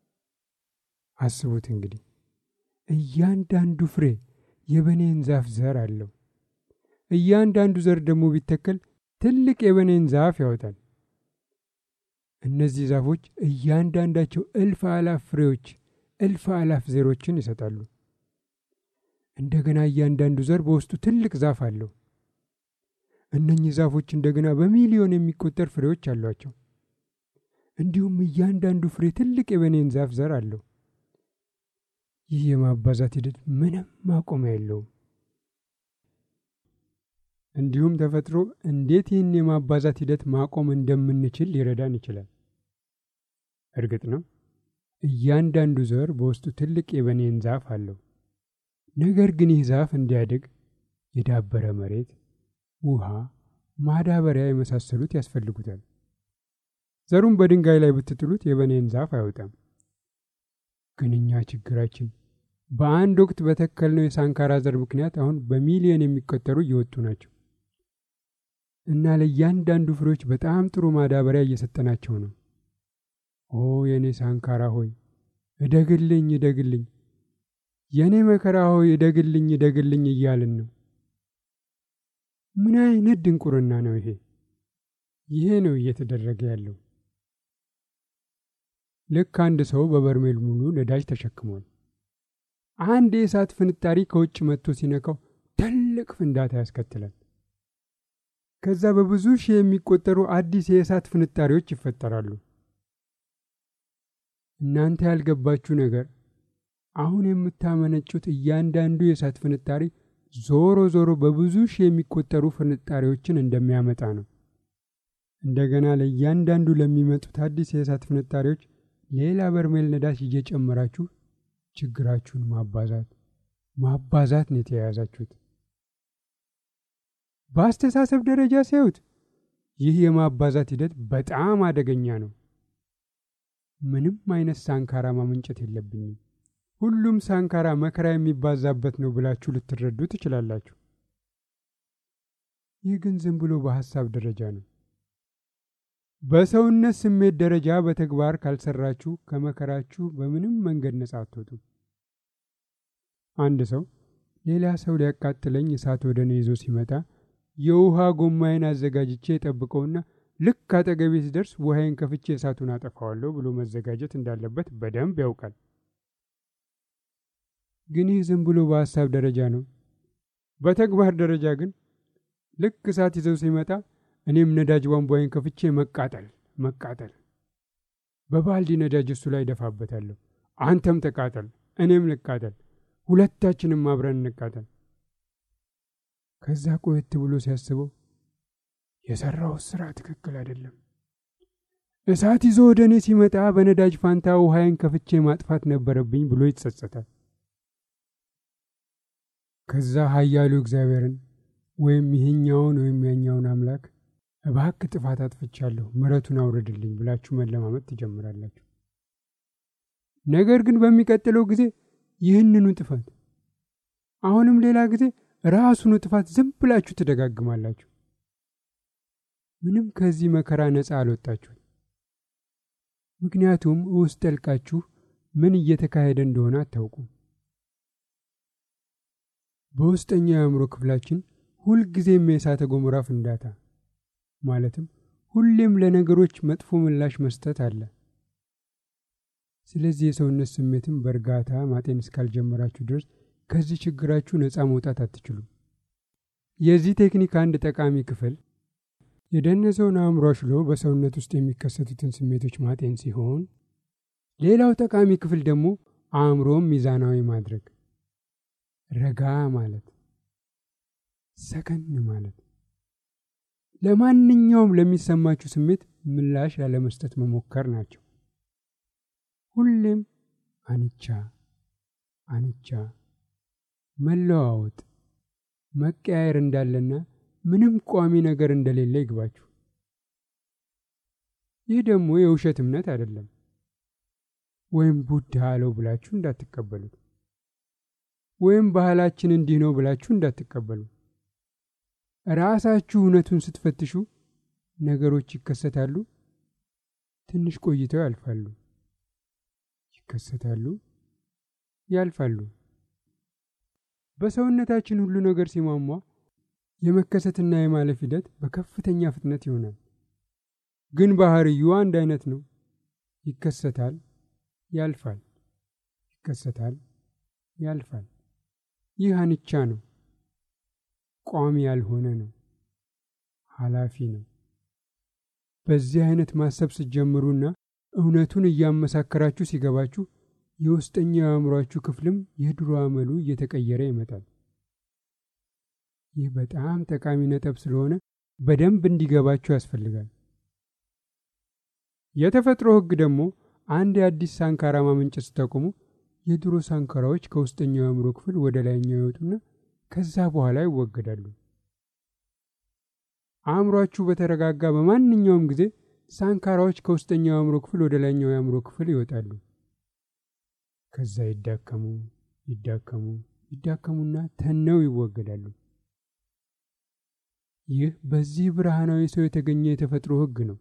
አስቡት እንግዲህ እያንዳንዱ ፍሬ የበኔን ዛፍ ዘር አለው። እያንዳንዱ ዘር ደግሞ ቢተከል ትልቅ የበኔን ዛፍ ያወጣል። እነዚህ ዛፎች እያንዳንዳቸው እልፍ አላፍ ፍሬዎች፣ እልፍ አላፍ ዘሮችን ይሰጣሉ። እንደገና እያንዳንዱ ዘር በውስጡ ትልቅ ዛፍ አለው። እነኚህ ዛፎች እንደገና በሚሊዮን የሚቆጠር ፍሬዎች አሏቸው። እንዲሁም እያንዳንዱ ፍሬ ትልቅ የበኔን ዛፍ ዘር አለው። ይህ የማባዛት ሂደት ምንም ማቆሚያ የለውም። እንዲሁም ተፈጥሮ እንዴት ይህን የማባዛት ሂደት ማቆም እንደምንችል ሊረዳን ይችላል። እርግጥ ነው እያንዳንዱ ዘር በውስጡ ትልቅ የበኔን ዛፍ አለው። ነገር ግን ይህ ዛፍ እንዲያድግ የዳበረ መሬት፣ ውሃ፣ ማዳበሪያ የመሳሰሉት ያስፈልጉታል። ዘሩን በድንጋይ ላይ ብትጥሉት የበኔን ዛፍ አይወጣም። ግን እኛ ችግራችን በአንድ ወቅት በተከልነው የሳንካራ ዘር ምክንያት አሁን በሚሊዮን የሚቆጠሩ እየወጡ ናቸው እና ለእያንዳንዱ ፍሬዎች በጣም ጥሩ ማዳበሪያ እየሰጠናቸው ነው። ኦ የእኔ ሳንካራ ሆይ እደግልኝ፣ እደግልኝ፣ የእኔ መከራ ሆይ እደግልኝ፣ እደግልኝ እያልን ነው። ምን አይነት ድንቁርና ነው ይሄ? ይሄ ነው እየተደረገ ያለው። ልክ አንድ ሰው በበርሜል ሙሉ ነዳጅ ተሸክሟል። አንድ የእሳት ፍንጣሪ ከውጭ መጥቶ ሲነካው ትልቅ ፍንዳታ ያስከትላል። ከዛ በብዙ ሺህ የሚቆጠሩ አዲስ የእሳት ፍንጣሪዎች ይፈጠራሉ። እናንተ ያልገባችሁ ነገር አሁን የምታመነጩት እያንዳንዱ የእሳት ፍንጣሪ ዞሮ ዞሮ በብዙ ሺህ የሚቆጠሩ ፍንጣሪዎችን እንደሚያመጣ ነው። እንደገና ለእያንዳንዱ ለሚመጡት አዲስ የእሳት ፍንጣሪዎች ሌላ በርሜል ነዳጅ እየጨመራችሁ ችግራችሁን ማባዛት ማባዛት ነው የተያያዛችሁት። በአስተሳሰብ ደረጃ ሲያዩት ይህ የማባዛት ሂደት በጣም አደገኛ ነው። ምንም አይነት ሳንካራ ማመንጨት የለብኝም፣ ሁሉም ሳንካራ መከራ የሚባዛበት ነው ብላችሁ ልትረዱ ትችላላችሁ። ይህ ግን ዝም ብሎ በሐሳብ ደረጃ ነው። በሰውነት ስሜት ደረጃ በተግባር ካልሰራችሁ ከመከራችሁ በምንም መንገድ ነጻ አትወጡም። አንድ ሰው ሌላ ሰው ሊያቃጥለኝ እሳት ወደ እኔ ይዞ ሲመጣ የውሃ ጎማዬን አዘጋጅቼ የጠብቀውና ልክ አጠገቤ ሲደርስ ውሃዬን ከፍቼ እሳቱን አጠፋዋለሁ ብሎ መዘጋጀት እንዳለበት በደንብ ያውቃል። ግን ይህ ዝም ብሎ በሐሳብ ደረጃ ነው። በተግባር ደረጃ ግን ልክ እሳት ይዘው ሲመጣ እኔም ነዳጅ ቧንቧዬን ከፍቼ መቃጠል መቃጠል፣ በባልዲ ነዳጅ እሱ ላይ ደፋበታለሁ። አንተም ተቃጠል፣ እኔም ልቃጠል፣ ሁለታችንም አብረን እንቃጠል። ከዛ ቆየት ብሎ ሲያስበው የሰራሁት ስራ ትክክል አይደለም፣ እሳት ይዞ ወደ እኔ ሲመጣ በነዳጅ ፋንታ ውሃዬን ከፍቼ ማጥፋት ነበረብኝ ብሎ ይጸጸታል። ከዛ ኃያሉ እግዚአብሔርን ወይም ይህኛውን ወይም ያኛውን አምላክ እባክ ጥፋት አጥፍቻለሁ ምሕረቱን አውርድልኝ ብላችሁ መለማመጥ ትጀምራላችሁ። ነገር ግን በሚቀጥለው ጊዜ ይህንኑ ጥፋት አሁንም ሌላ ጊዜ ራሱኑ ጥፋት ዝም ብላችሁ ትደጋግማላችሁ። ምንም ከዚህ መከራ ነፃ አልወጣችሁም። ምክንያቱም ውስጥ ጠልቃችሁ ምን እየተካሄደ እንደሆነ አታውቁም። በውስጠኛው የአእምሮ ክፍላችን ሁልጊዜም የእሳተ ገሞራ ፍንዳታ ማለትም ሁሌም ለነገሮች መጥፎ ምላሽ መስጠት አለ። ስለዚህ የሰውነት ስሜትን በእርጋታ ማጤን እስካልጀመራችሁ ድረስ ከዚህ ችግራችሁ ነፃ መውጣት አትችሉም። የዚህ ቴክኒክ አንድ ጠቃሚ ክፍል የደነዘውን አእምሮ አሽሎ በሰውነት ውስጥ የሚከሰቱትን ስሜቶች ማጤን ሲሆን፣ ሌላው ጠቃሚ ክፍል ደግሞ አእምሮም ሚዛናዊ ማድረግ፣ ረጋ ማለት፣ ሰከን ማለት፣ ለማንኛውም ለሚሰማችሁ ስሜት ምላሽ ላለመስጠት መሞከር ናቸው። ሁሌም አንቻ አንቻ መለዋወጥ መቀያየር እንዳለና ምንም ቋሚ ነገር እንደሌለ ይግባችሁ። ይህ ደግሞ የውሸት እምነት አይደለም፣ ወይም ቡዳ አለው ብላችሁ እንዳትቀበሉት፣ ወይም ባህላችን እንዲህ ነው ብላችሁ እንዳትቀበሉ። ራሳችሁ እውነቱን ስትፈትሹ ነገሮች ይከሰታሉ፣ ትንሽ ቆይተው ያልፋሉ፣ ይከሰታሉ፣ ያልፋሉ። በሰውነታችን ሁሉ ነገር ሲሟሟ የመከሰትና የማለፍ ሂደት በከፍተኛ ፍጥነት ይሆናል። ግን ባህርዩ አንድ አይነት ነው። ይከሰታል፣ ያልፋል፣ ይከሰታል፣ ያልፋል። ይህ አንቻ ነው። ቋሚ ያልሆነ ነው። ኃላፊ ነው። በዚህ አይነት ማሰብ ስትጀምሩና እውነቱን እያመሳከራችሁ ሲገባችሁ የውስጠኛው የአእምሯችሁ ክፍልም የድሮ አመሉ እየተቀየረ ይመጣል። ይህ በጣም ጠቃሚ ነጥብ ስለሆነ በደንብ እንዲገባችሁ ያስፈልጋል። የተፈጥሮ ሕግ ደግሞ አንድ የአዲስ ሳንካራ ማመንጨት ስታቆሙ የድሮ ሳንካራዎች ከውስጠኛው የአእምሮ ክፍል ወደ ላይኛው ይወጡና ከዛ በኋላ ይወገዳሉ። አእምሯችሁ በተረጋጋ በማንኛውም ጊዜ ሳንካራዎች ከውስጠኛው የአእምሮ ክፍል ወደ ላይኛው የአእምሮ ክፍል ይወጣሉ። ከዛ ይዳከሙ ይዳከሙ ይዳከሙና ተነው ይወገዳሉ። ይህ በዚህ ብርሃናዊ ሰው የተገኘ የተፈጥሮ ሕግ ነው።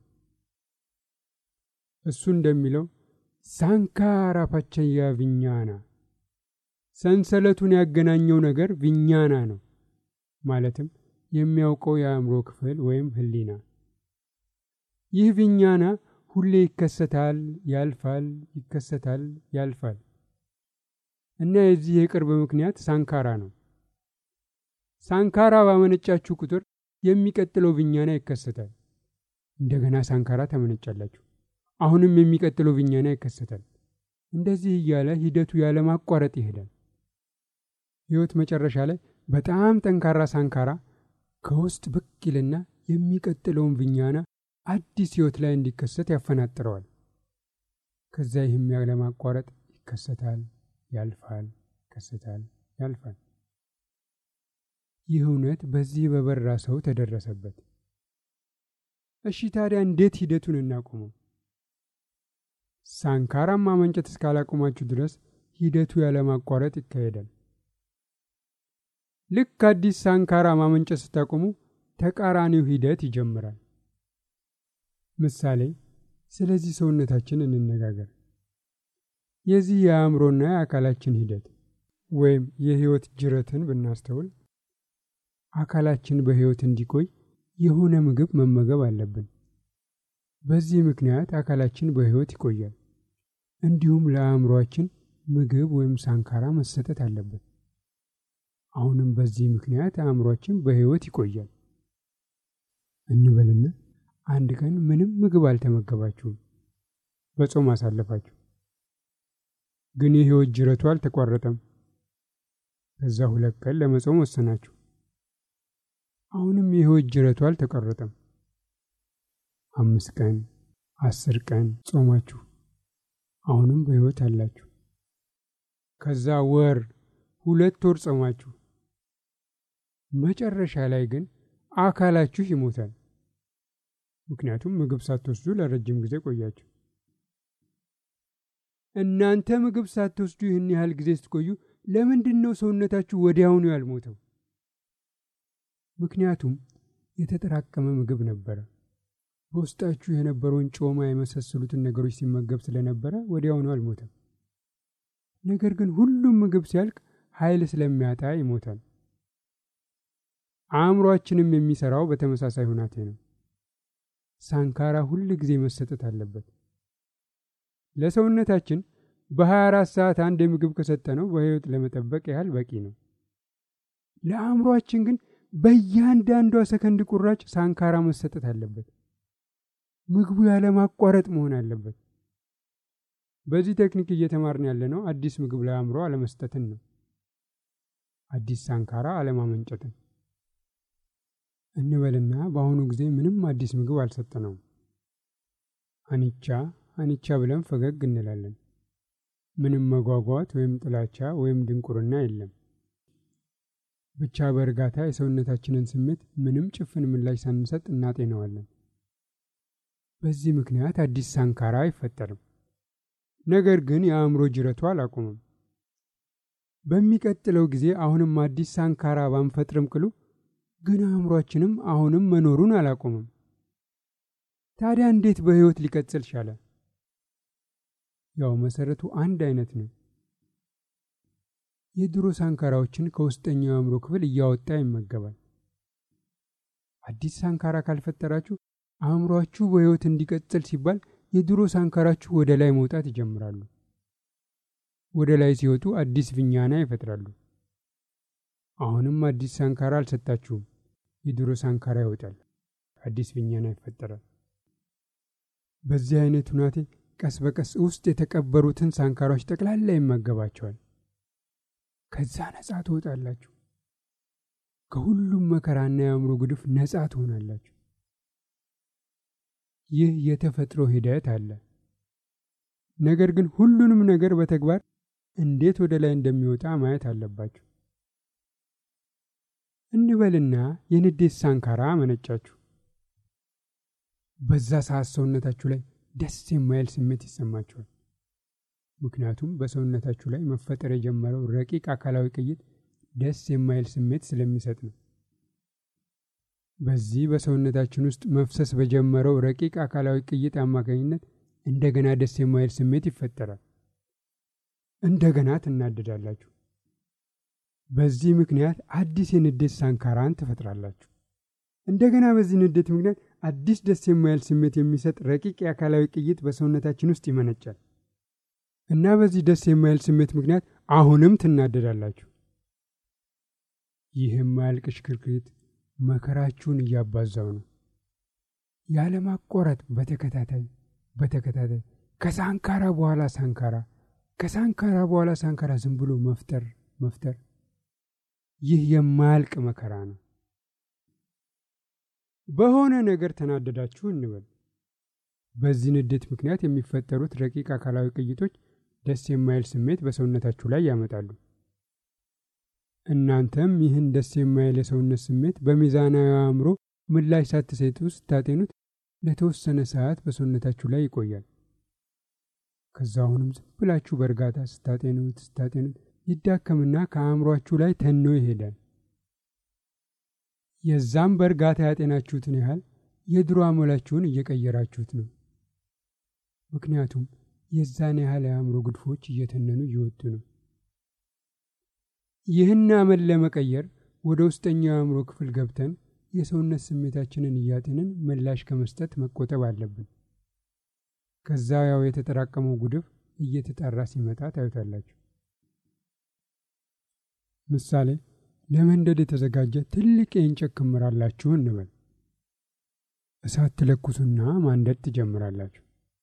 እሱ እንደሚለው ሳንካራ ፓቸያ ቪኛና፣ ሰንሰለቱን ያገናኘው ነገር ቪኛና ነው። ማለትም የሚያውቀው የአእምሮ ክፍል ወይም ህሊና። ይህ ቪኛና ሁሌ ይከሰታል፣ ያልፋል፣ ይከሰታል፣ ያልፋል እና የዚህ የቅርብ ምክንያት ሳንካራ ነው። ሳንካራ ባመነጫችሁ ቁጥር የሚቀጥለው ቪኛና ይከሰታል። እንደገና ሳንካራ ታመነጫላችሁ። አሁንም የሚቀጥለው ቪኛና ይከሰታል። እንደዚህ እያለ ሂደቱ ያለማቋረጥ ይሄዳል። ሕይወት መጨረሻ ላይ በጣም ጠንካራ ሳንካራ ከውስጥ ብቅ ይልና የሚቀጥለውን ቪኛና አዲስ ሕይወት ላይ እንዲከሰት ያፈናጥረዋል። ከዛ ይህም ያለማቋረጥ ይከሰታል፣ ያልፋል፣ ይከሰታል፣ ያልፋል። ይህ እውነት በዚህ በበራ ሰው ተደረሰበት። እሺ ታዲያ እንዴት ሂደቱን እናቆመው? ሳንካራም ማመንጨት እስካላቆማችሁ ድረስ ሂደቱ ያለማቋረጥ ይካሄዳል። ልክ አዲስ ሳንካራ ማመንጨት ስታቆሙ ተቃራኒው ሂደት ይጀምራል። ምሳሌ፣ ስለዚህ ሰውነታችን እንነጋገር። የዚህ የአእምሮና የአካላችን ሂደት ወይም የህይወት ጅረትን ብናስተውል አካላችን በህይወት እንዲቆይ የሆነ ምግብ መመገብ አለብን። በዚህ ምክንያት አካላችን በህይወት ይቆያል። እንዲሁም ለአእምሯችን ምግብ ወይም ሳንካራ መሰጠት አለበት። አሁንም በዚህ ምክንያት አእምሯችን በህይወት ይቆያል እንበልና አንድ ቀን ምንም ምግብ አልተመገባችሁም፣ በጾም አሳለፋችሁ። ግን የህይወት ጅረቱ አልተቋረጠም። ከዛ ሁለት ቀን ለመጾም ወሰናችሁ። አሁንም የህይወት ጅረቱ አልተቋረጠም። አምስት ቀን፣ አስር ቀን ጾማችሁ፣ አሁንም በህይወት አላችሁ። ከዛ ወር፣ ሁለት ወር ጾማችሁ፣ መጨረሻ ላይ ግን አካላችሁ ይሞታል። ምክንያቱም ምግብ ሳትወስዱ ለረጅም ጊዜ ቆያችሁ። እናንተ ምግብ ሳትወስዱ ይህን ያህል ጊዜ ስትቆዩ ለምንድን ነው ሰውነታችሁ ወዲያውኑ ያልሞተው? ምክንያቱም የተጠራቀመ ምግብ ነበረ። በውስጣችሁ የነበረውን ጮማ የመሳሰሉትን ነገሮች ሲመገብ ስለነበረ ወዲያውኑ አልሞተም። ነገር ግን ሁሉም ምግብ ሲያልቅ ኃይል ስለሚያጣ ይሞታል። አእምሯችንም የሚሰራው በተመሳሳይ ሁናቴ ነው። ሳንካራ ሁል ጊዜ መሰጠት አለበት። ለሰውነታችን በ24 ሰዓት አንድ የምግብ ከሰጠነው በህይወት ለመጠበቅ ያህል በቂ ነው። ለአእምሯችን ግን በእያንዳንዷ ሰከንድ ቁራጭ ሳንካራ መሰጠት አለበት። ምግቡ ያለማቋረጥ መሆን አለበት። በዚህ ቴክኒክ እየተማርን ያለነው አዲስ ምግብ ለአእምሮ አለመስጠትን ነው። አዲስ ሳንካራ አለማመንጨትን እንበልና በአሁኑ ጊዜ ምንም አዲስ ምግብ አልሰጠነውም። አንቻ አንቻ ብለን ፈገግ እንላለን። ምንም መጓጓት ወይም ጥላቻ ወይም ድንቁርና የለም። ብቻ በእርጋታ የሰውነታችንን ስሜት ምንም ጭፍን ምላሽ ሳንሰጥ እናጤነዋለን። በዚህ ምክንያት አዲስ ሳንካራ አይፈጠርም። ነገር ግን የአእምሮ ጅረቱ አላቆመም። በሚቀጥለው ጊዜ አሁንም አዲስ ሳንካራ ባንፈጥርም ቅሉ ግን አእምሯችንም አሁንም መኖሩን አላቆመም። ታዲያ እንዴት በሕይወት ሊቀጥል ቻለ? ያው መሰረቱ አንድ አይነት ነው። የድሮ ሳንካራዎችን ከውስጠኛው የአእምሮ ክፍል እያወጣ ይመገባል። አዲስ ሳንካራ ካልፈጠራችሁ አእምሯችሁ በሕይወት እንዲቀጥል ሲባል የድሮ ሳንካራችሁ ወደ ላይ መውጣት ይጀምራሉ። ወደ ላይ ሲወጡ አዲስ ቪኛና ይፈጥራሉ። አሁንም አዲስ ሳንካራ አልሰጣችሁም። የድሮ ሳንካራ ይወጣል፣ አዲስ ቪኛና ይፈጠራል። በዚህ አይነት ሁናቴ ቀስ በቀስ ውስጥ የተቀበሩትን ሳንካራዎች ጠቅላላ ይመገባቸዋል። ከዛ ነጻ ትወጣላችሁ። ከሁሉም መከራና የአእምሮ ጉድፍ ነጻ ትሆናላችሁ። ይህ የተፈጥሮ ሂደት አለ። ነገር ግን ሁሉንም ነገር በተግባር እንዴት ወደ ላይ እንደሚወጣ ማየት አለባችሁ። እንበልና የንዴት ሳንካራ አመነጫችሁ። በዛ ሰዓት ሰውነታችሁ ላይ ደስ የማይል ስሜት ይሰማችኋል። ምክንያቱም በሰውነታችሁ ላይ መፈጠር የጀመረው ረቂቅ አካላዊ ቅይጥ ደስ የማይል ስሜት ስለሚሰጥ ነው። በዚህ በሰውነታችን ውስጥ መፍሰስ በጀመረው ረቂቅ አካላዊ ቅይጥ አማካኝነት እንደገና ደስ የማይል ስሜት ይፈጠራል። እንደገና ትናደዳላችሁ። በዚህ ምክንያት አዲስ የንዴት ሳንካራን ትፈጥራላችሁ። እንደገና በዚህ ንዴት ምክንያት አዲስ ደስ የማይል ስሜት የሚሰጥ ረቂቅ የአካላዊ ቅይጥ በሰውነታችን ውስጥ ይመነጫል እና በዚህ ደስ የማይል ስሜት ምክንያት አሁንም ትናደዳላችሁ። ይህ የማያልቅ ሽክርክሪት መከራችሁን እያባዛው ነው። ያለማቋረጥ በተከታታይ በተከታታይ ከሳንካራ በኋላ ሳንካራ ከሳንካራ በኋላ ሳንካራ ዝም ብሎ መፍጠር መፍጠር ይህ የማያልቅ መከራ ነው። በሆነ ነገር ተናደዳችሁ እንበል። በዚህ ንዴት ምክንያት የሚፈጠሩት ረቂቅ አካላዊ ቅይጦች ደስ የማይል ስሜት በሰውነታችሁ ላይ ያመጣሉ። እናንተም ይህን ደስ የማይል የሰውነት ስሜት በሚዛናዊ አእምሮ ምላሽ ሳትሰጡ ስታጤኑት ለተወሰነ ሰዓት በሰውነታችሁ ላይ ይቆያል። ከዛ አሁንም ዝም ብላችሁ በእርጋታ ስታጤኑት ስታጤኑት ይዳከምና ከአእምሯችሁ ላይ ተኖ ይሄዳል። የዛም በእርጋታ ያጤናችሁትን ያህል የድሮ አሞላችሁን እየቀየራችሁት ነው። ምክንያቱም የዛን ያህል የአእምሮ ግድፎች እየተነኑ እየወጡ ነው። ይህን አመል ለመቀየር ወደ ውስጠኛው የአእምሮ ክፍል ገብተን የሰውነት ስሜታችንን እያጤንን ምላሽ ከመስጠት መቆጠብ አለብን። ከዛ ያው የተጠራቀመው ጉድፍ እየተጣራ ሲመጣ ታዩታላችሁ። ምሳሌ ለመንደድ የተዘጋጀ ትልቅ የእንጨት ክምር አላችሁ እንበል። እሳት ትለኩሱና ማንደድ ትጀምራላችሁ።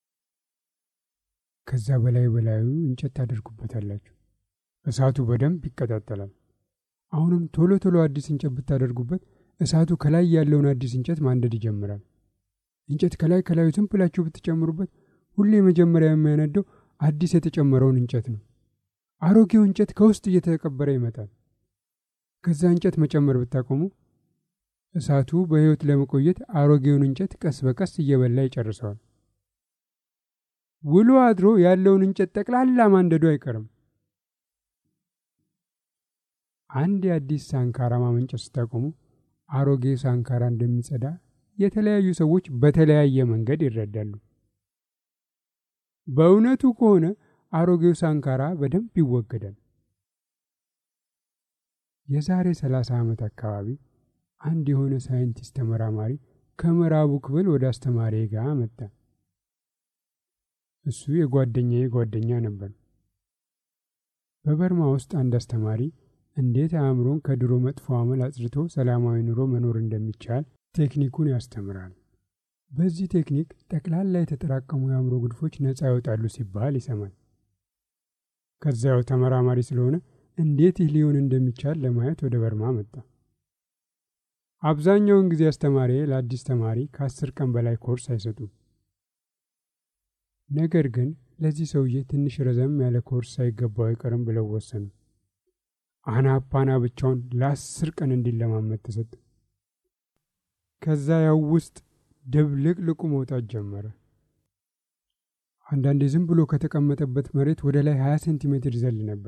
ከዛ በላይ በላዩ እንጨት ታደርጉበታላችሁ። እሳቱ በደንብ ይቀጣጠላል። አሁንም ቶሎ ቶሎ አዲስ እንጨት ብታደርጉበት እሳቱ ከላይ ያለውን አዲስ እንጨት ማንደድ ይጀምራል። እንጨት ከላይ ከላዩ ዝም ብላችሁ ብትጨምሩበት ሁሌ መጀመሪያ የሚያነደው አዲስ የተጨመረውን እንጨት ነው። አሮጌው እንጨት ከውስጥ እየተቀበረ ይመጣል። ከዛ እንጨት መጨመር ብታቆሙ እሳቱ በሕይወት ለመቆየት አሮጌውን እንጨት ቀስ በቀስ እየበላ ይጨርሰዋል። ውሎ አድሮ ያለውን እንጨት ጠቅላላ ማንደዱ አይቀርም። አንድ የአዲስ ሳንካራ ማመንጨት ስታቆሙ አሮጌ ሳንካራ እንደሚጸዳ የተለያዩ ሰዎች በተለያየ መንገድ ይረዳሉ። በእውነቱ ከሆነ አሮጌው ሳንካራ በደንብ ይወገዳል። የዛሬ ሰላሳ ዓመት አካባቢ አንድ የሆነ ሳይንቲስት ተመራማሪ ከምዕራቡ ክፍል ወደ አስተማሪ ጋር መጣ። እሱ የጓደኛዬ ጓደኛ ነበር። በበርማ ውስጥ አንድ አስተማሪ እንዴት አእምሮን ከድሮ መጥፎ አመል አጽድቶ ሰላማዊ ኑሮ መኖር እንደሚቻል ቴክኒኩን ያስተምራል። በዚህ ቴክኒክ ጠቅላላ የተጠራቀሙ የአእምሮ ጉድፎች ነፃ ይወጣሉ ሲባል ይሰማል። ከዚያው ተመራማሪ ስለሆነ እንዴት ይህ ሊሆን እንደሚቻል ለማየት ወደ በርማ መጣ። አብዛኛውን ጊዜ አስተማሪ ለአዲስ ተማሪ ከአስር ቀን በላይ ኮርስ አይሰጡም። ነገር ግን ለዚህ ሰውዬ ትንሽ ረዘም ያለ ኮርስ ሳይገባው አይቀርም ብለው ወሰኑ። አናፓና ብቻውን ለአስር ቀን እንዲለማመድ ተሰጠ። ከዛ ያው ውስጥ ድብልቅልቁ መውጣት ጀመረ። አንዳንዴ ዝም ብሎ ከተቀመጠበት መሬት ወደ ላይ 20 ሴንቲሜትር ይዘል ነበር።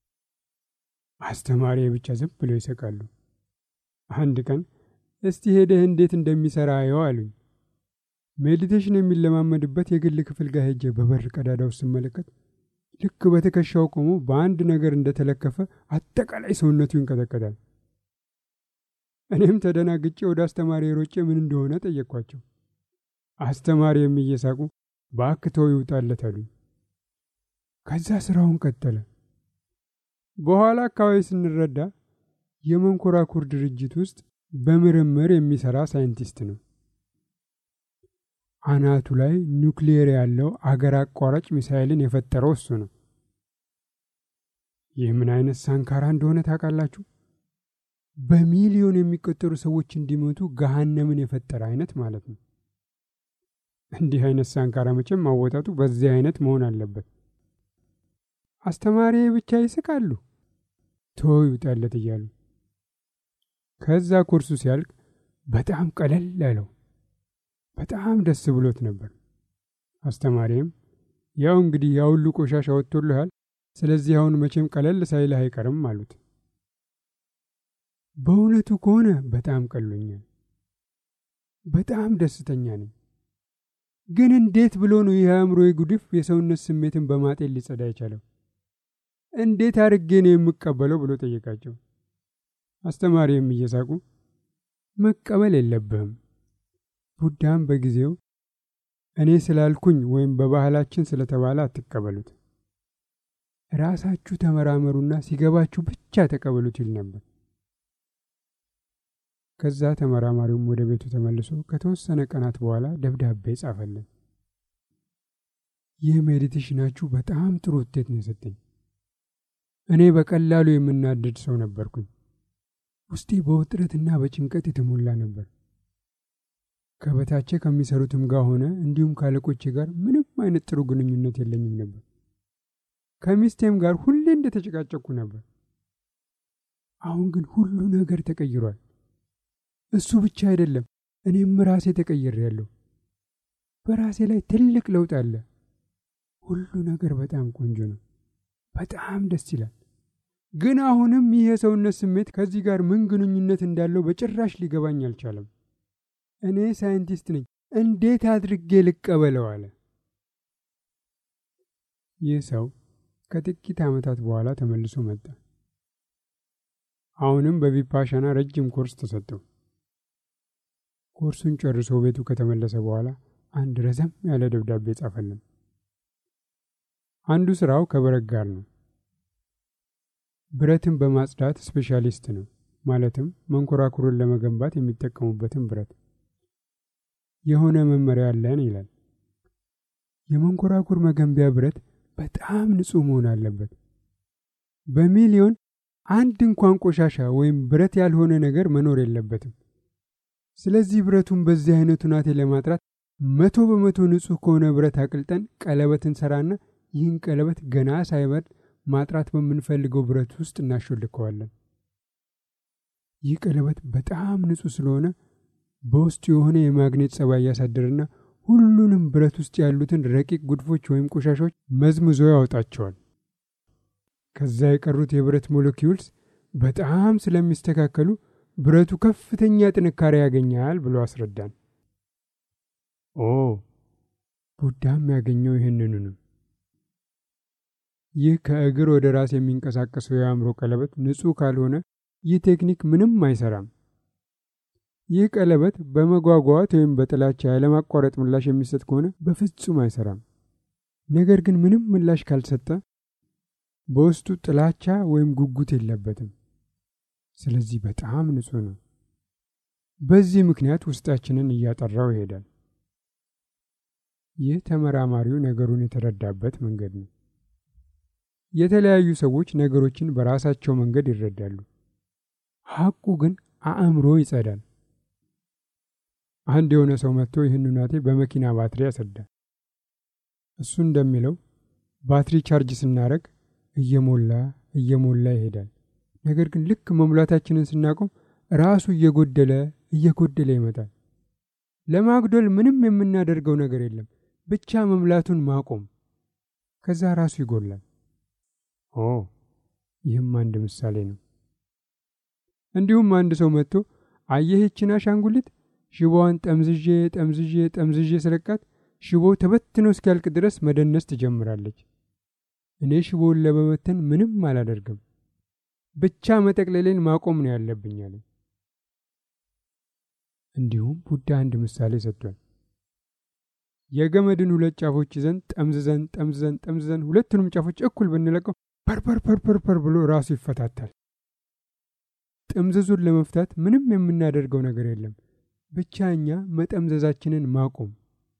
አስተማሪ ብቻ ዝም ብለው ይሰቃሉ። አንድ ቀን እስቲ ሄደህ እንዴት እንደሚሰራ አየው አሉኝ። ሜዲቴሽን የሚለማመድበት የግል ክፍል ጋር ሄጄ በበር ቀዳዳ ውስጥ ስመለከት ልክ በትከሻው ቆሞ በአንድ ነገር እንደተለከፈ አጠቃላይ ሰውነቱ ይንቀጠቀጣል። እኔም ተደናግጬ ወደ አስተማሪ ሮጬ ምን እንደሆነ ጠየቅኳቸው። አስተማሪ የሚየሳቁ በአክተው ይውጣለት አሉኝ። ከዛ ስራውን ቀጠለ። በኋላ አካባቢ ስንረዳ የመንኮራኩር ድርጅት ውስጥ በምርምር የሚሰራ ሳይንቲስት ነው። አናቱ ላይ ኒውክሊየር ያለው አገር አቋራጭ ሚሳይልን የፈጠረው እሱ ነው። ይህ ምን አይነት ሳንካራ እንደሆነ ታውቃላችሁ? በሚሊዮን የሚቆጠሩ ሰዎች እንዲሞቱ ገሃነምን የፈጠረ አይነት ማለት ነው። እንዲህ አይነት ሳንካራ መቼም ማወጣቱ በዚህ አይነት መሆን አለበት። አስተማሪ ብቻ ይስቃሉ፣ ቶ ይውጣለት እያሉ ከዛ ኮርሱ ሲያልቅ በጣም ቀለል ያለው በጣም ደስ ብሎት ነበር። አስተማሪም ያው እንግዲህ ያ ሁሉ ቆሻሻ ወጥቶልሃል፣ ስለዚህ አሁን መቼም ቀለል ሳይልህ አይቀርም አሉት። በእውነቱ ከሆነ በጣም ቀሎኛል፣ በጣም ደስተኛ ነኝ። ግን እንዴት ብሎ ነው ይህ አእምሮዬ ጉድፍ የሰውነት ስሜትን በማጤን ሊጸዳ የቻለው? እንዴት አድርጌ ነው የምቀበለው ብሎ ጠየቃቸው። አስተማሪም እየሳቁ መቀበል የለብህም ቡዳም በጊዜው እኔ ስላልኩኝ ወይም በባህላችን ስለተባለ አትቀበሉት፣ ራሳችሁ ተመራመሩና ሲገባችሁ ብቻ ተቀበሉት ይል ነበር። ከዛ ተመራማሪውም ወደ ቤቱ ተመልሶ ከተወሰነ ቀናት በኋላ ደብዳቤ ጻፈልን። ይህ ሜዲቴሽናችሁ በጣም ጥሩ ውጤት ነው የሰጠኝ። እኔ በቀላሉ የምናደድ ሰው ነበርኩኝ። ውስጤ በውጥረትና በጭንቀት የተሞላ ነበር። ከበታቼ ከሚሰሩትም ጋር ሆነ እንዲሁም ካለቆቼ ጋር ምንም አይነት ጥሩ ግንኙነት የለኝም ነበር። ከሚስቴም ጋር ሁሌ እንደተጨቃጨቅኩ ነበር። አሁን ግን ሁሉ ነገር ተቀይሯል። እሱ ብቻ አይደለም፣ እኔም ራሴ ተቀይሬያለሁ። በራሴ ላይ ትልቅ ለውጥ አለ። ሁሉ ነገር በጣም ቆንጆ ነው። በጣም ደስ ይላል። ግን አሁንም ይህ የሰውነት ስሜት ከዚህ ጋር ምን ግንኙነት እንዳለው በጭራሽ ሊገባኝ አልቻለም። እኔ ሳይንቲስት ነኝ፣ እንዴት አድርጌ ልቀበለው? አለ። ይህ ሰው ከጥቂት ዓመታት በኋላ ተመልሶ መጣ። አሁንም በቪፓሻና ረጅም ኮርስ ተሰጠው። ኮርሱን ጨርሶ ቤቱ ከተመለሰ በኋላ አንድ ረዘም ያለ ደብዳቤ ጻፈልን። አንዱ ስራው ከብረት ጋር ነው። ብረትን በማጽዳት ስፔሻሊስት ነው። ማለትም መንኮራኩርን ለመገንባት የሚጠቀሙበትን ብረት የሆነ መመሪያ አለን ይላል። የመንኮራኩር መገንቢያ ብረት በጣም ንጹህ መሆን አለበት። በሚሊዮን አንድ እንኳን ቆሻሻ ወይም ብረት ያልሆነ ነገር መኖር የለበትም። ስለዚህ ብረቱን በዚህ አይነቱ ናቴ ለማጥራት መቶ በመቶ ንጹህ ከሆነ ብረት አቅልጠን ቀለበት እንሰራና ይህን ቀለበት ገና ሳይበርድ ማጥራት በምንፈልገው ብረት ውስጥ እናሾልከዋለን። ይህ ቀለበት በጣም ንጹህ ስለሆነ በውስጡ የሆነ የማግኔት ጸባይ ያሳድርና ሁሉንም ብረት ውስጥ ያሉትን ረቂቅ ጉድፎች ወይም ቆሻሾች መዝምዞ ያወጣቸዋል። ከዛ የቀሩት የብረት ሞለኪውልስ በጣም ስለሚስተካከሉ ብረቱ ከፍተኛ ጥንካሬ ያገኛል ብሎ አስረዳን። ኦ ቡዳም ያገኘው ይህንኑ ነው። ይህ ከእግር ወደ ራስ የሚንቀሳቀሰው የአእምሮ ቀለበት ንጹህ ካልሆነ ይህ ቴክኒክ ምንም አይሰራም። ይህ ቀለበት በመጓጓት ወይም በጥላቻ ያለማቋረጥ ምላሽ የሚሰጥ ከሆነ በፍጹም አይሰራም። ነገር ግን ምንም ምላሽ ካልሰጠ በውስጡ ጥላቻ ወይም ጉጉት የለበትም። ስለዚህ በጣም ንጹሕ ነው። በዚህ ምክንያት ውስጣችንን እያጠራው ይሄዳል። ይህ ተመራማሪው ነገሩን የተረዳበት መንገድ ነው። የተለያዩ ሰዎች ነገሮችን በራሳቸው መንገድ ይረዳሉ። ሐቁ ግን አእምሮ ይጸዳል። አንድ የሆነ ሰው መጥቶ ይህን ሁናቴ በመኪና ባትሪ ያስረዳል። እሱ እንደሚለው ባትሪ ቻርጅ ስናደርግ እየሞላ እየሞላ ይሄዳል። ነገር ግን ልክ መሙላታችንን ስናቆም ራሱ እየጎደለ እየጎደለ ይመጣል። ለማጉደል ምንም የምናደርገው ነገር የለም፣ ብቻ መምላቱን ማቆም። ከዛ ራሱ ይጎላል። ኦ ይህም አንድ ምሳሌ ነው። እንዲሁም አንድ ሰው መጥቶ አየህችን አሻንጉሊት ሽቦዋን ጠምዝዤ ጠምዝዤ ጠምዝዤ ስለቃት ሽቦ ተበትኖ እስኪያልቅ ድረስ መደነስ ትጀምራለች። እኔ ሽቦውን ለመበተን ምንም አላደርግም፣ ብቻ መጠቅለሌን ማቆም ነው ያለብኝ አለ። እንዲሁም ቡዳ አንድ ምሳሌ ሰጥቷል። የገመድን ሁለት ጫፎች ይዘን ጠምዝዘን ጠምዝዘን ጠምዝዘን ሁለቱንም ጫፎች እኩል ብንለቀው ፐርፐር ፐርፐር ፐር ብሎ ራሱ ይፈታታል። ጥምዝዙን ለመፍታት ምንም የምናደርገው ነገር የለም፣ ብቻ እኛ መጠምዘዛችንን ማቆም።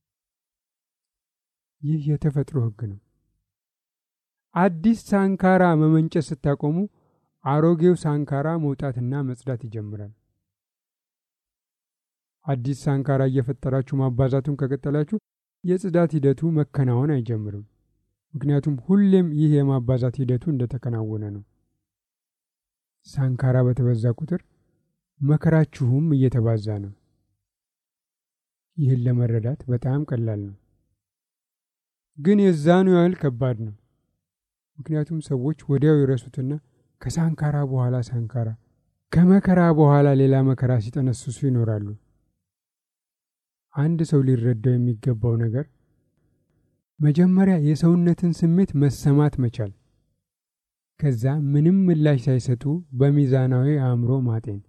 ይህ የተፈጥሮ ሕግ ነው። አዲስ ሳንካራ መመንጨት ስታቆሙ አሮጌው ሳንካራ መውጣትና መጽዳት ይጀምራል። አዲስ ሳንካራ እየፈጠራችሁ ማባዛቱን ከቀጠላችሁ የጽዳት ሂደቱ መከናወን አይጀምርም። ምክንያቱም ሁሌም ይህ የማባዛት ሂደቱ እንደተከናወነ ነው። ሳንካራ በተበዛ ቁጥር መከራችሁም እየተባዛ ነው። ይህን ለመረዳት በጣም ቀላል ነው፣ ግን የዛኑ ያህል ከባድ ነው። ምክንያቱም ሰዎች ወዲያው ይረሱትና ከሳንካራ በኋላ ሳንካራ፣ ከመከራ በኋላ ሌላ መከራ ሲጠነስሱ ይኖራሉ። አንድ ሰው ሊረዳው የሚገባው ነገር መጀመሪያ የሰውነትን ስሜት መሰማት መቻል፣ ከዛ ምንም ምላሽ ሳይሰጡ በሚዛናዊ አእምሮ ማጤን።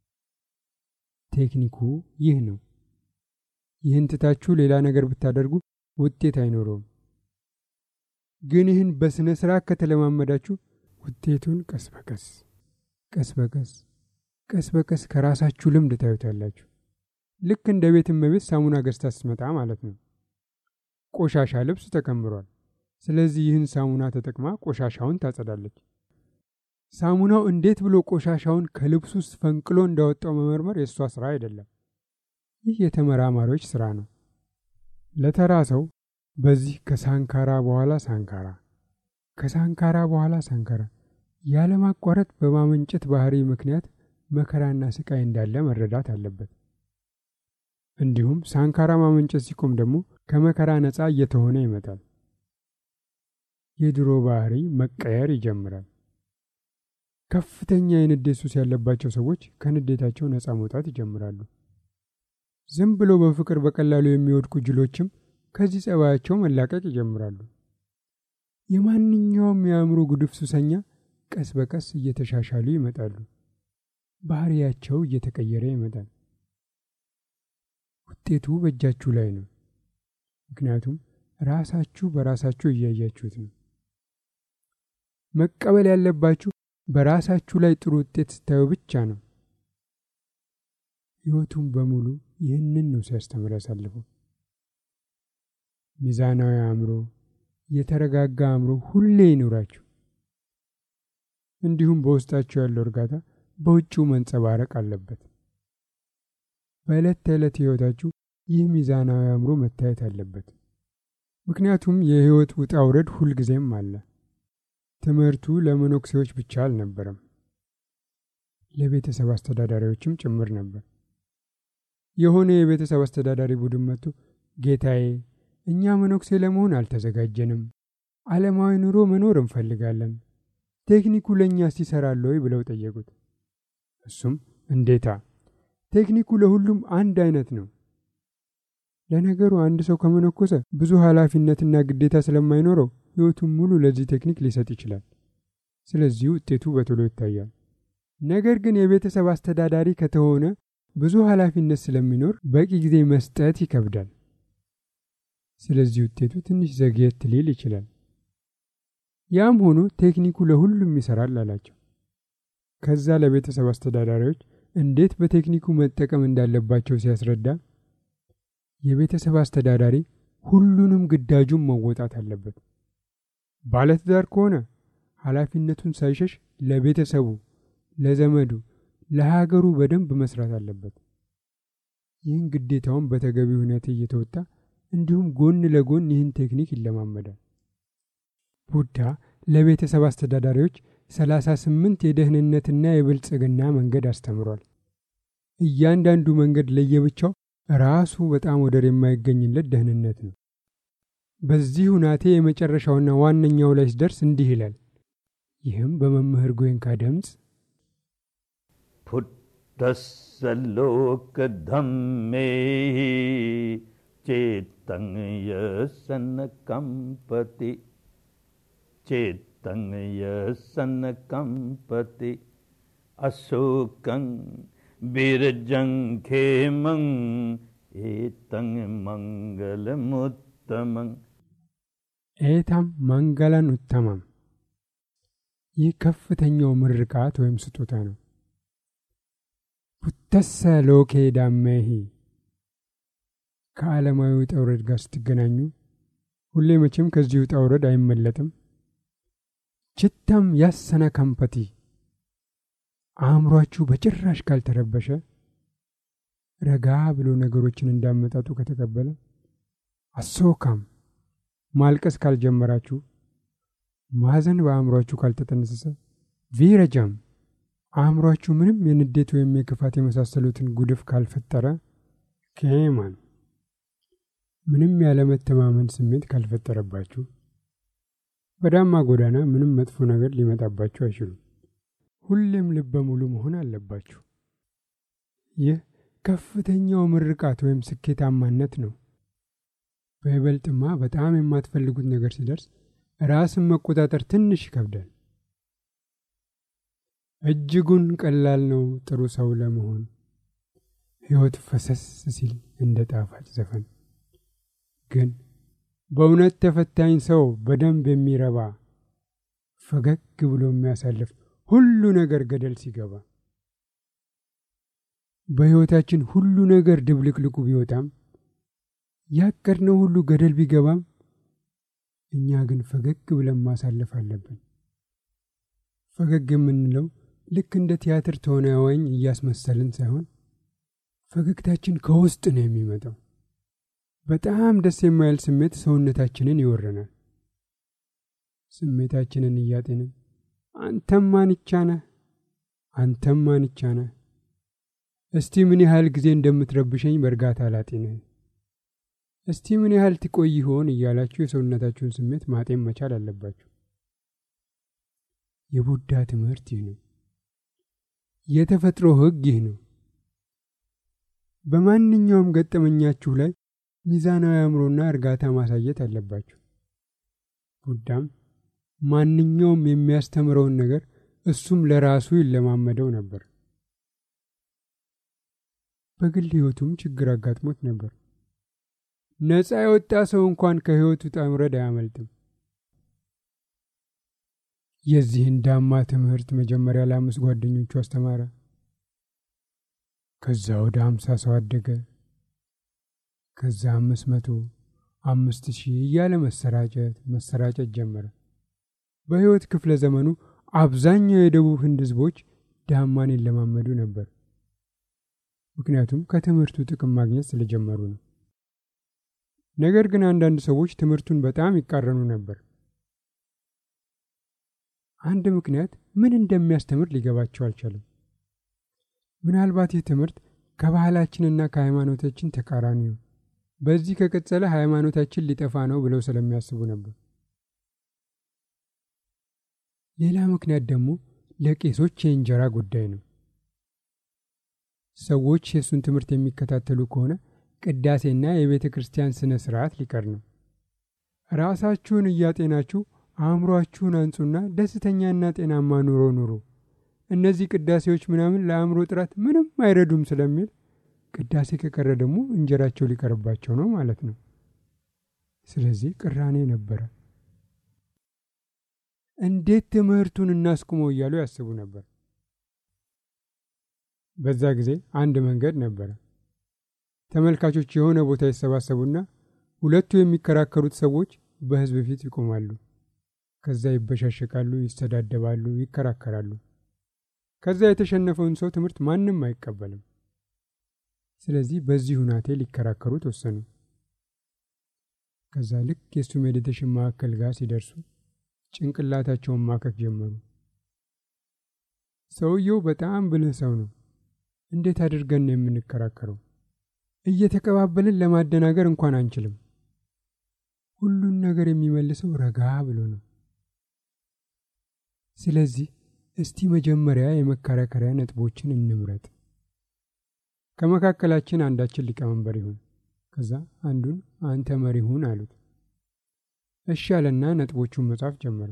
ቴክኒኩ ይህ ነው። ይህን ትታችሁ ሌላ ነገር ብታደርጉ ውጤት አይኖረውም። ግን ይህን በስነ ስርዓት ከተለማመዳችሁ ውጤቱን ቀስ በቀስ ቀስ በቀስ ቀስ በቀስ ከራሳችሁ ልምድ ታዩታላችሁ። ልክ እንደ ቤት እመቤት ሳሙና ገዝታ ስትመጣ ማለት ነው። ቆሻሻ ልብስ ተከምሯል። ስለዚህ ይህን ሳሙና ተጠቅማ ቆሻሻውን ታጸዳለች። ሳሙናው እንዴት ብሎ ቆሻሻውን ከልብሱ ውስጥ ፈንቅሎ እንዳወጣው መመርመር የእሷ ስራ አይደለም። ይህ የተመራማሪዎች ስራ ነው። ለተራ ሰው በዚህ ከሳንካራ በኋላ ሳንካራ፣ ከሳንካራ በኋላ ሳንካራ ያለማቋረጥ በማመንጨት ባህሪ ምክንያት መከራና ስቃይ እንዳለ መረዳት አለበት። እንዲሁም ሳንካራ ማመንጨት ሲቆም ደግሞ ከመከራ ነፃ እየተሆነ ይመጣል። የድሮ ባህሪ መቀየር ይጀምራል። ከፍተኛ የንዴት ሱስ ያለባቸው ሰዎች ከንዴታቸው ነፃ መውጣት ይጀምራሉ። ዝም ብሎ በፍቅር በቀላሉ የሚወድቁ ጅሎችም ከዚህ ጸባያቸው መላቀቅ ይጀምራሉ። የማንኛውም የአእምሮ ጉድፍ ሱሰኛ ቀስ በቀስ እየተሻሻሉ ይመጣሉ። ባህሪያቸው እየተቀየረ ይመጣል። ውጤቱ በእጃችሁ ላይ ነው። ምክንያቱም ራሳችሁ በራሳችሁ እያያችሁት ነው። መቀበል ያለባችሁ በራሳችሁ ላይ ጥሩ ውጤት ስታዩ ብቻ ነው። ሕይወቱን በሙሉ ይህንን ነው ሲያስተምር ያሳልፈው። ሚዛናዊ አእምሮ፣ የተረጋጋ አእምሮ ሁሌ ይኑራችሁ። እንዲሁም በውስጣችሁ ያለው እርጋታ በውጭው መንጸባረቅ አለበት። በዕለት ተዕለት ሕይወታችሁ ይህ ሚዛናዊ አእምሮ መታየት አለበት። ምክንያቱም የሕይወት ውጣ ውረድ ሁልጊዜም አለ። ትምህርቱ ለመነኩሴዎች ብቻ አልነበረም፣ ለቤተሰብ አስተዳዳሪዎችም ጭምር ነበር። የሆነ የቤተሰብ አስተዳዳሪ ቡድን መጥቶ ጌታዬ፣ እኛ መነኩሴ ለመሆን አልተዘጋጀንም፣ ዓለማዊ ኑሮ መኖር እንፈልጋለን፣ ቴክኒኩ ለእኛስ ይሠራል ወይ ብለው ጠየቁት። እሱም እንዴታ ቴክኒኩ ለሁሉም አንድ አይነት ነው። ለነገሩ አንድ ሰው ከመነኮሰ ብዙ ኃላፊነትና ግዴታ ስለማይኖረው ሕይወቱን ሙሉ ለዚህ ቴክኒክ ሊሰጥ ይችላል። ስለዚህ ውጤቱ በቶሎ ይታያል። ነገር ግን የቤተሰብ አስተዳዳሪ ከተሆነ ብዙ ኃላፊነት ስለሚኖር በቂ ጊዜ መስጠት ይከብዳል። ስለዚህ ውጤቱ ትንሽ ዘግየት ሊል ይችላል። ያም ሆኖ ቴክኒኩ ለሁሉም ይሰራል አላቸው። ከዛ ለቤተሰብ አስተዳዳሪዎች እንዴት በቴክኒኩ መጠቀም እንዳለባቸው ሲያስረዳ የቤተሰብ አስተዳዳሪ ሁሉንም ግዳጁን መወጣት አለበት። ባለትዳር ከሆነ ኃላፊነቱን ሳይሸሽ ለቤተሰቡ፣ ለዘመዱ፣ ለሀገሩ በደንብ መስራት አለበት። ይህን ግዴታውን በተገቢ ሁኔታ እየተወጣ እንዲሁም ጎን ለጎን ይህን ቴክኒክ ይለማመዳል። ቡዳ ለቤተሰብ አስተዳዳሪዎች ሰላሳ ስምንት የደህንነትና የብልጽግና መንገድ አስተምሯል። እያንዳንዱ መንገድ ለየብቻው ራሱ በጣም ወደር የማይገኝለት ደህንነት ነው። በዚህ ሁናቴ የመጨረሻውና ዋነኛው ላይ ሲደርስ እንዲህ ይላል። ይህም በመምህር ጎይንካ ድምፅ พุทธสโลกธรรมเมหิเจตังยสนกัมปติเจตังยสนกัมปติอโศกังบิรจังเขมังเอตังมังกลมุตตมัง ኤታም መንገለን ኡተማም ይህ ከፍተኛው ምርቃት ወይም ስጦታ ነው። ቡተሰ ሎኬ ዳሜሂ ከዓለማዊ ውጣ ውረድ ጋር ስትገናኙ ሁሌ መቼም ከዚህ ውጣ ውረድ አይመለጥም። ችታም ያሰነ ከምፐቲ አእምሯችሁ በጭራሽ ካልተረበሸ ረጋ ብሎ ነገሮችን እንዳመጣጡ ከተቀበለ አሶካም ማልቀስ ካልጀመራችሁ ማዘን በአእምሯችሁ ካልተጠነሰሰ ቪረጃም አእምሯችሁ ምንም የንዴት ወይም የክፋት የመሳሰሉትን ጉድፍ ካልፈጠረ ኬማን ምንም ያለመተማመን ስሜት ካልፈጠረባችሁ በዳማ ጎዳና ምንም መጥፎ ነገር ሊመጣባችሁ አይችሉም። ሁሌም ልበ ሙሉ መሆን አለባችሁ። ይህ ከፍተኛው ምርቃት ወይም ስኬታማነት ነው። በይበልጥማ በጣም የማትፈልጉት ነገር ሲደርስ ራስን መቆጣጠር ትንሽ ይከብዳል። እጅጉን ቀላል ነው ጥሩ ሰው ለመሆን ሕይወት ፈሰስ ሲል እንደ ጣፋጭ ዘፈን። ግን በእውነት ተፈታኝ ሰው በደንብ የሚረባ ፈገግ ብሎ የሚያሳልፍ ሁሉ ነገር ገደል ሲገባ በሕይወታችን ሁሉ ነገር ድብልቅልቁ ቢወጣም ያቀድነው ሁሉ ገደል ቢገባም እኛ ግን ፈገግ ብለን ማሳለፍ አለብን። ፈገግ የምንለው ልክ እንደ ቲያትር ተዋናኝ እያስመሰልን ሳይሆን ፈገግታችን ከውስጥ ነው የሚመጣው። በጣም ደስ የማይል ስሜት ሰውነታችንን ይወረናል። ስሜታችንን እያጤንን አንተም ማንቻ ነህ፣ አንተም ማንቻ ነህ፣ እስቲ ምን ያህል ጊዜ እንደምትረብሸኝ በእርጋታ ላጤንህ እስቲ ምን ያህል ትቆይ ይሆን እያላችሁ የሰውነታችሁን ስሜት ማጤን መቻል አለባችሁ። የቡዳ ትምህርት ይህ ነው። የተፈጥሮ ሕግ ይህ ነው። በማንኛውም ገጠመኛችሁ ላይ ሚዛናዊ አእምሮና እርጋታ ማሳየት አለባችሁ። ቡዳም ማንኛውም የሚያስተምረውን ነገር እሱም ለራሱ ይለማመደው ነበር። በግል ሕይወቱም ችግር አጋጥሞት ነበር። ነፃ የወጣ ሰው እንኳን ከሕይወቱ ውጣ ውረድ አያመልጥም። የዚህን ዳማ ትምህርት መጀመሪያ ለአምስት ጓደኞቹ አስተማረ። ከዛ ወደ አምሳ ሰው አደገ። ከዛ አምስት መቶ አምስት ሺህ እያለ መሰራጨት መሰራጨት ጀመረ። በሕይወት ክፍለ ዘመኑ አብዛኛው የደቡብ ህንድ ህዝቦች ዳማን ይለማመዱ ነበር። ምክንያቱም ከትምህርቱ ጥቅም ማግኘት ስለጀመሩ ነው። ነገር ግን አንዳንድ ሰዎች ትምህርቱን በጣም ይቃረኑ ነበር። አንድ ምክንያት ምን እንደሚያስተምር ሊገባቸው አልቻለም። ምናልባት ይህ ትምህርት ከባህላችንና ከሃይማኖታችን ተቃራኒ ነው፣ በዚህ ከቀጠለ ሃይማኖታችን ሊጠፋ ነው ብለው ስለሚያስቡ ነበር። ሌላ ምክንያት ደግሞ ለቄሶች የእንጀራ ጉዳይ ነው። ሰዎች የእሱን ትምህርት የሚከታተሉ ከሆነ ቅዳሴና የቤተ ክርስቲያን ስነ ስርዓት ሊቀር ነው። ራሳችሁን እያጤናችሁ አእምሯችሁን አንጹና ደስተኛና ጤናማ ኑሮ ኑሩ። እነዚህ ቅዳሴዎች ምናምን ለአእምሮ ጥራት ምንም አይረዱም ስለሚል ቅዳሴ ከቀረ ደግሞ እንጀራቸው ሊቀርባቸው ነው ማለት ነው። ስለዚህ ቅራኔ ነበረ። እንዴት ትምህርቱን እናስቁመው እያሉ ያስቡ ነበር። በዛ ጊዜ አንድ መንገድ ነበረ። ተመልካቾች የሆነ ቦታ ይሰባሰቡና ሁለቱ የሚከራከሩት ሰዎች በሕዝብ ፊት ይቆማሉ። ከዛ ይበሻሸቃሉ፣ ይሰዳደባሉ፣ ይከራከራሉ። ከዛ የተሸነፈውን ሰው ትምህርት ማንም አይቀበልም። ስለዚህ በዚህ ሁናቴ ሊከራከሩ ተወሰኑ። ከዛ ልክ የእሱ ሜዲቴሽን ማዕከል ጋር ሲደርሱ ጭንቅላታቸውን ማከክ ጀመሩ። ሰውየው በጣም ብልህ ሰው ነው። እንዴት አድርገን ነው የምንከራከረው? እየተቀባበልን ለማደናገር እንኳን አንችልም። ሁሉን ነገር የሚመልሰው ረጋ ብሎ ነው። ስለዚህ እስቲ መጀመሪያ የመከራከሪያ ነጥቦችን እንምረጥ። ከመካከላችን አንዳችን ሊቀመንበር ይሁን፣ ከዛ አንዱን አንተ መሪ ሁን አሉት። እሺ አለና ነጥቦቹን መጻፍ ጀመረ።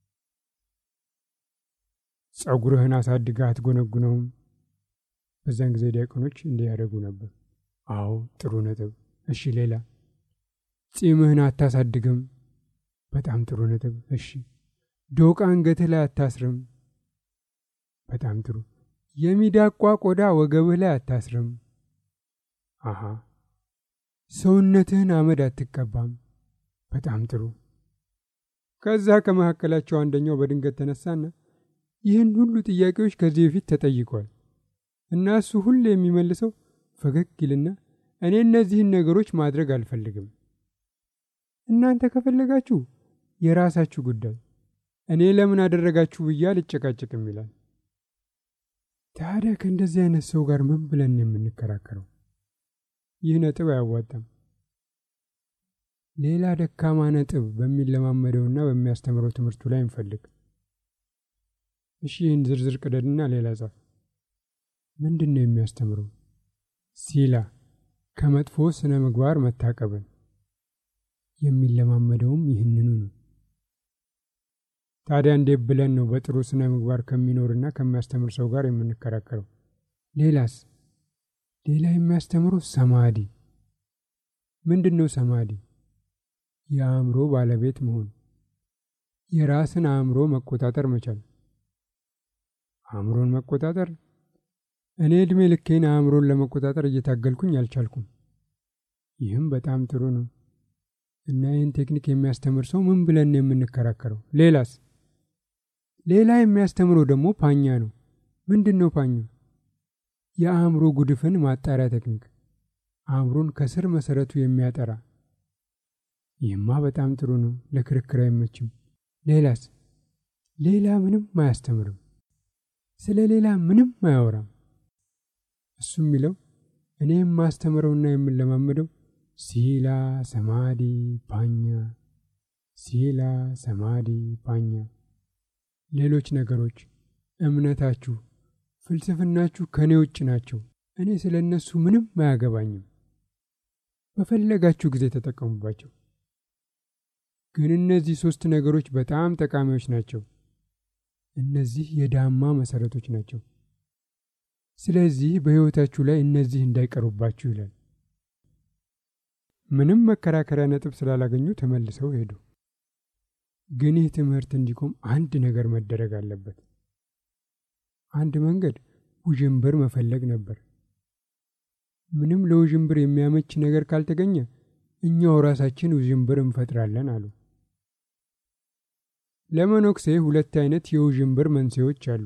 ጸጉርህን አሳድገህ አትጎነጉነውም። በዛን ጊዜ ዲያቆኖች እንዲህ ያደርጉ ነበር። አዎ ጥሩ ነጥብ። እሺ ሌላ? ጺምህን አታሳድግም። በጣም ጥሩ ነጥብ። እሺ ዶቃ አንገትህ ላይ አታስርም። በጣም ጥሩ። የሚዳቋ ቆዳ ወገብህ ላይ አታስርም። አሃ ሰውነትህን አመድ አትቀባም። በጣም ጥሩ። ከዛ ከመካከላቸው አንደኛው በድንገት ተነሳና ይህን ሁሉ ጥያቄዎች ከዚህ በፊት ተጠይቋል እና እሱ ሁሌ የሚመልሰው ፈገግ ይልና እኔ እነዚህን ነገሮች ማድረግ አልፈልግም፣ እናንተ ከፈለጋችሁ የራሳችሁ ጉዳይ፣ እኔ ለምን አደረጋችሁ ብዬ አልጨቃጨቅም ይላል። ታዲያ ከእንደዚህ አይነት ሰው ጋር ምን ብለን የምንከራከረው? ይህ ነጥብ አያዋጣም። ሌላ ደካማ ነጥብ በሚለማመደውና በሚያስተምረው ትምህርቱ ላይ እንፈልግ። እሺ ይህን ዝርዝር ቅደድና ሌላ ጻፍ። ምንድን ነው የሚያስተምረው? ሲላ ከመጥፎ ስነ ምግባር መታቀብን የሚለማመደውም ይህንኑ ነው። ታዲያ እንዴት ብለን ነው በጥሩ ስነ ምግባር ከሚኖርና ከሚያስተምር ሰው ጋር የምንከራከረው? ሌላስ? ሌላ የሚያስተምረው ሰማዲ ምንድን ነው? ሰማዲ የአእምሮ ባለቤት መሆን፣ የራስን አእምሮ መቆጣጠር መቻል። አእምሮን መቆጣጠር እኔ ዕድሜ ልኬን አእምሮን ለመቆጣጠር እየታገልኩኝ አልቻልኩም። ይህም በጣም ጥሩ ነው እና ይህን ቴክኒክ የሚያስተምር ሰው ምን ብለን ነው የምንከራከረው? ሌላስ? ሌላ የሚያስተምረው ደግሞ ፓኛ ነው። ምንድን ነው ፓኛ? የአእምሮ ጉድፍን ማጣሪያ ቴክኒክ፣ አእምሮን ከስር መሰረቱ የሚያጠራ። ይህማ በጣም ጥሩ ነው፣ ለክርክር አይመችም። ሌላስ? ሌላ ምንም አያስተምርም። ስለ ሌላ ምንም አያወራም። እሱ የሚለው እኔ የማስተምረውና የምንለማመደው ሲላ ሰማዲ ፓኛ፣ ሲላ ሰማዲ ፓኛ። ሌሎች ነገሮች እምነታችሁ፣ ፍልስፍናችሁ ከእኔ ውጭ ናቸው። እኔ ስለ እነሱ ምንም አያገባኝም። በፈለጋችሁ ጊዜ ተጠቀሙባቸው። ግን እነዚህ ሦስት ነገሮች በጣም ጠቃሚዎች ናቸው። እነዚህ የዳማ መሰረቶች ናቸው። ስለዚህ በሕይወታችሁ ላይ እነዚህ እንዳይቀሩባችሁ ይላል። ምንም መከራከሪያ ነጥብ ስላላገኙ ተመልሰው ሄዱ። ግን ይህ ትምህርት እንዲቆም አንድ ነገር መደረግ አለበት። አንድ መንገድ ውዥንብር መፈለግ ነበር። ምንም ለውዥንብር የሚያመች ነገር ካልተገኘ እኛው ራሳችን ውዥንብር እንፈጥራለን አሉ። ለመነኩሴ ሁለት አይነት የውዥንብር መንስኤዎች አሉ፣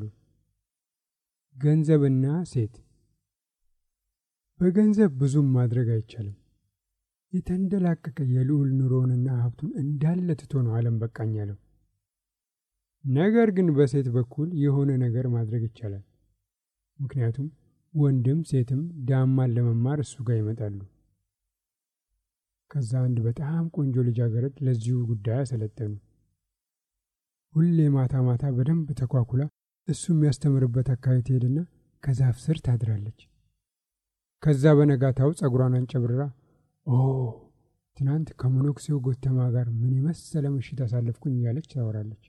ገንዘብና ሴት። በገንዘብ ብዙም ማድረግ አይቻልም። የተንደላቀቀ የልዑል ኑሮውንና ሀብቱን እንዳለ ትቶ ነው ዓለም በቃኝ ያለው። ነገር ግን በሴት በኩል የሆነ ነገር ማድረግ ይቻላል። ምክንያቱም ወንድም ሴትም ዳማን ለመማር እሱ ጋር ይመጣሉ። ከዛ አንድ በጣም ቆንጆ ልጃገረድ ለዚሁ ጉዳይ አሰለጠኑ። ሁሌ ማታ ማታ በደንብ ተኳኩላ እሱ የሚያስተምርበት አካባቢ ትሄድና ከዛፍ ስር ታድራለች። ከዛ በነጋታው ጸጉሯን አንጨብርራ ኦ ትናንት ከመነኩሴው ጎተማ ጋር ምን የመሰለ ምሽት አሳለፍኩኝ እያለች ታወራለች።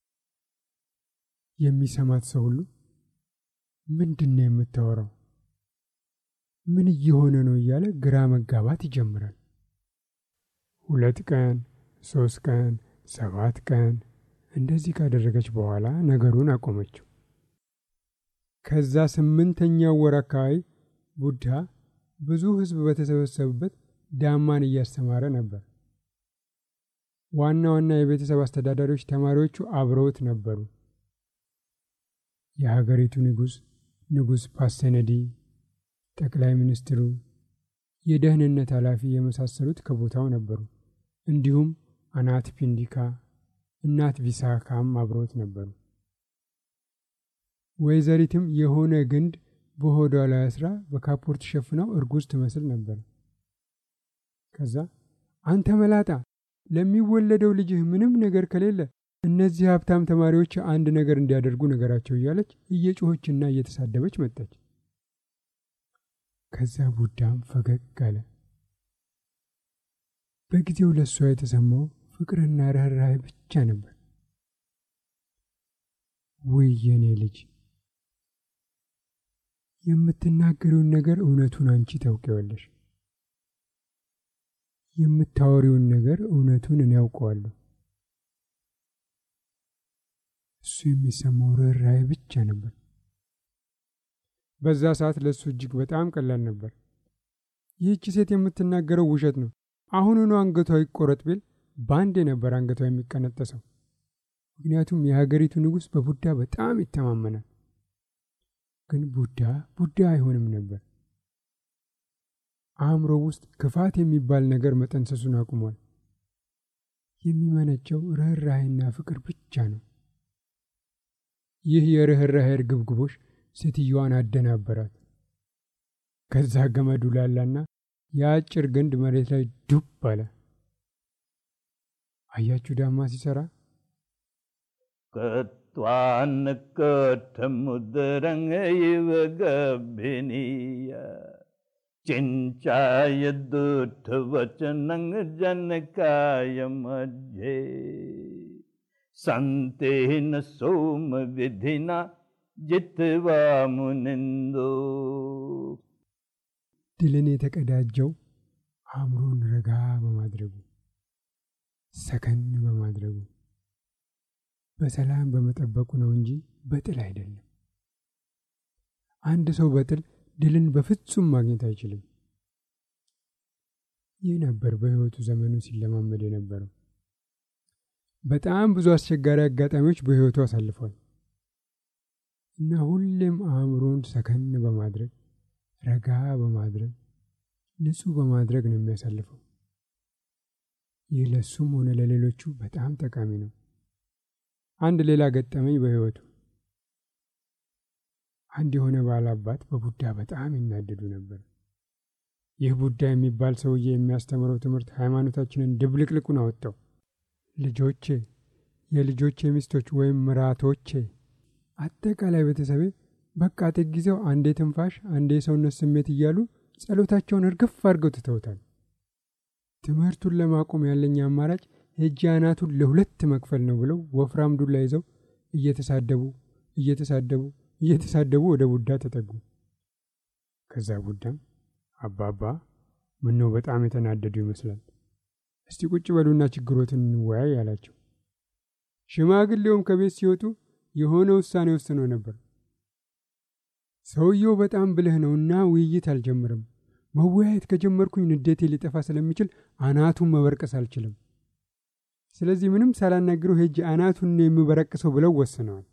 የሚሰማት ሰው ሁሉ ምንድን ነው የምታወራው? ምን እየሆነ ነው እያለ ግራ መጋባት ይጀምራል። ሁለት ቀን፣ ሶስት ቀን፣ ሰባት ቀን እንደዚህ ካደረገች በኋላ ነገሩን አቆመችው። ከዛ ስምንተኛው ወር አካባቢ ቡድሃ ብዙ ሕዝብ በተሰበሰቡበት ዳማን እያስተማረ ነበር። ዋና ዋና የቤተሰብ አስተዳዳሪዎች ተማሪዎቹ አብረውት ነበሩ። የሀገሪቱ ንጉሥ ንጉሥ ፓሰነዲ፣ ጠቅላይ ሚኒስትሩ፣ የደህንነት ኃላፊ የመሳሰሉት ከቦታው ነበሩ። እንዲሁም አናት ፒንዲካ፣ እናት ቪሳካም አብረውት ነበሩ። ወይዘሪትም የሆነ ግንድ በሆዷ ላይ አስራ በካፖርት ሸፍናው እርጉዝ ትመስል ነበር። ከዛ አንተ መላጣ ለሚወለደው ልጅህ ምንም ነገር ከሌለ እነዚህ ሀብታም ተማሪዎች አንድ ነገር እንዲያደርጉ ነገራቸው እያለች እየጮኸችና እየተሳደበች መጣች። ከዛ ቡዳም ፈገግ አለ። በጊዜው ለእሷ የተሰማው ፍቅርና ርኅራኄ ብቻ ነበር። ውይ የኔ ልጅ የምትናገሪውን ነገር እውነቱን አንቺ ታውቂዋለሽ። የምታወሪውን ነገር እውነቱን እኔ ያውቀዋለሁ። እሱ የሚሰማው ርኅራኄ ብቻ ነበር። በዛ ሰዓት ለእሱ እጅግ በጣም ቀላል ነበር። ይህች ሴት የምትናገረው ውሸት ነው፣ አሁኑኑ አንገቷ ይቆረጥ ቢል በአንዴ ነበር አንገቷ የሚቀነጠሰው። ምክንያቱም የሀገሪቱ ንጉሥ በቡዳ በጣም ይተማመናል። ግን ቡዳ ቡዳ አይሆንም ነበር። አእምሮ ውስጥ ክፋት የሚባል ነገር መጠንሰሱን አቁሟል። የሚመነጨው ርኅራኄና ፍቅር ብቻ ነው። ይህ የርኅራኄ እርግብግቦሽ ሴትዮዋን አደናበራት። ከዛ ገመዱ ላላና የአጭር ግንድ መሬት ላይ ዱብ አለ። አያችሁ ዳማ ሲሰራ ከቷን ከተሙድረኝ ይወ ገቢኒያ चिञ्चाय दुःखवचनं जनकाय मध्ये सन्तेन सोमविधिना जित्वा मुनिन्दो ድልን የተቀዳጀው አእምሮን ረጋ በማድረጉ ሰከን በማድረጉ በሰላም በመጠበቁ ነው እንጂ በጥል አይደለም። አንድ ሰው በጥል ድልን በፍጹም ማግኘት አይችልም። ይህ ነበር በሕይወቱ ዘመኑ ሲለማመድ የነበረው። በጣም ብዙ አስቸጋሪ አጋጣሚዎች በሕይወቱ አሳልፏል እና ሁሌም አእምሮን ሰከን በማድረግ ረጋ በማድረግ ንጹሕ በማድረግ ነው የሚያሳልፈው። ይህ ለሱም ሆነ ለሌሎቹ በጣም ጠቃሚ ነው። አንድ ሌላ ገጠመኝ በሕይወቱ አንድ የሆነ ባላባት በቡዳ በጣም ይናደዱ ነበር። ይህ ቡዳ የሚባል ሰውዬ የሚያስተምረው ትምህርት ሃይማኖታችንን ድብልቅልቁን አወጣው። ልጆቼ፣ የልጆቼ ሚስቶች ወይም ምራቶቼ፣ አጠቃላይ ቤተሰቤ በቃ ጊዜው አንዴ ትንፋሽ፣ አንዴ የሰውነት ስሜት እያሉ ጸሎታቸውን እርግፍ አድርገው ትተውታል። ትምህርቱን ለማቆም ያለኝ አማራጭ ሄጄ አናቱን ለሁለት መክፈል ነው ብለው ወፍራም ዱላ ይዘው እየተሳደቡ እየተሳደቡ እየተሳደቡ ወደ ቡዳ ተጠጉ። ከዛ ቡዳም አባባ ምነው በጣም የተናደዱ ይመስላል፣ እስቲ ቁጭ በሉና ችግሮትን እንወያይ አላቸው። ሽማግሌውም ከቤት ሲወጡ የሆነ ውሳኔ ወስነው ነበር። ሰውየው በጣም ብልህ ነውና ውይይት አልጀምርም። መወያየት ከጀመርኩኝ ንዴቴ ሊጠፋ ስለሚችል አናቱን መበርቀስ አልችልም። ስለዚህ ምንም ሳላናግረው ሄጄ አናቱን ነው የምበረቅሰው ብለው ወስነዋል።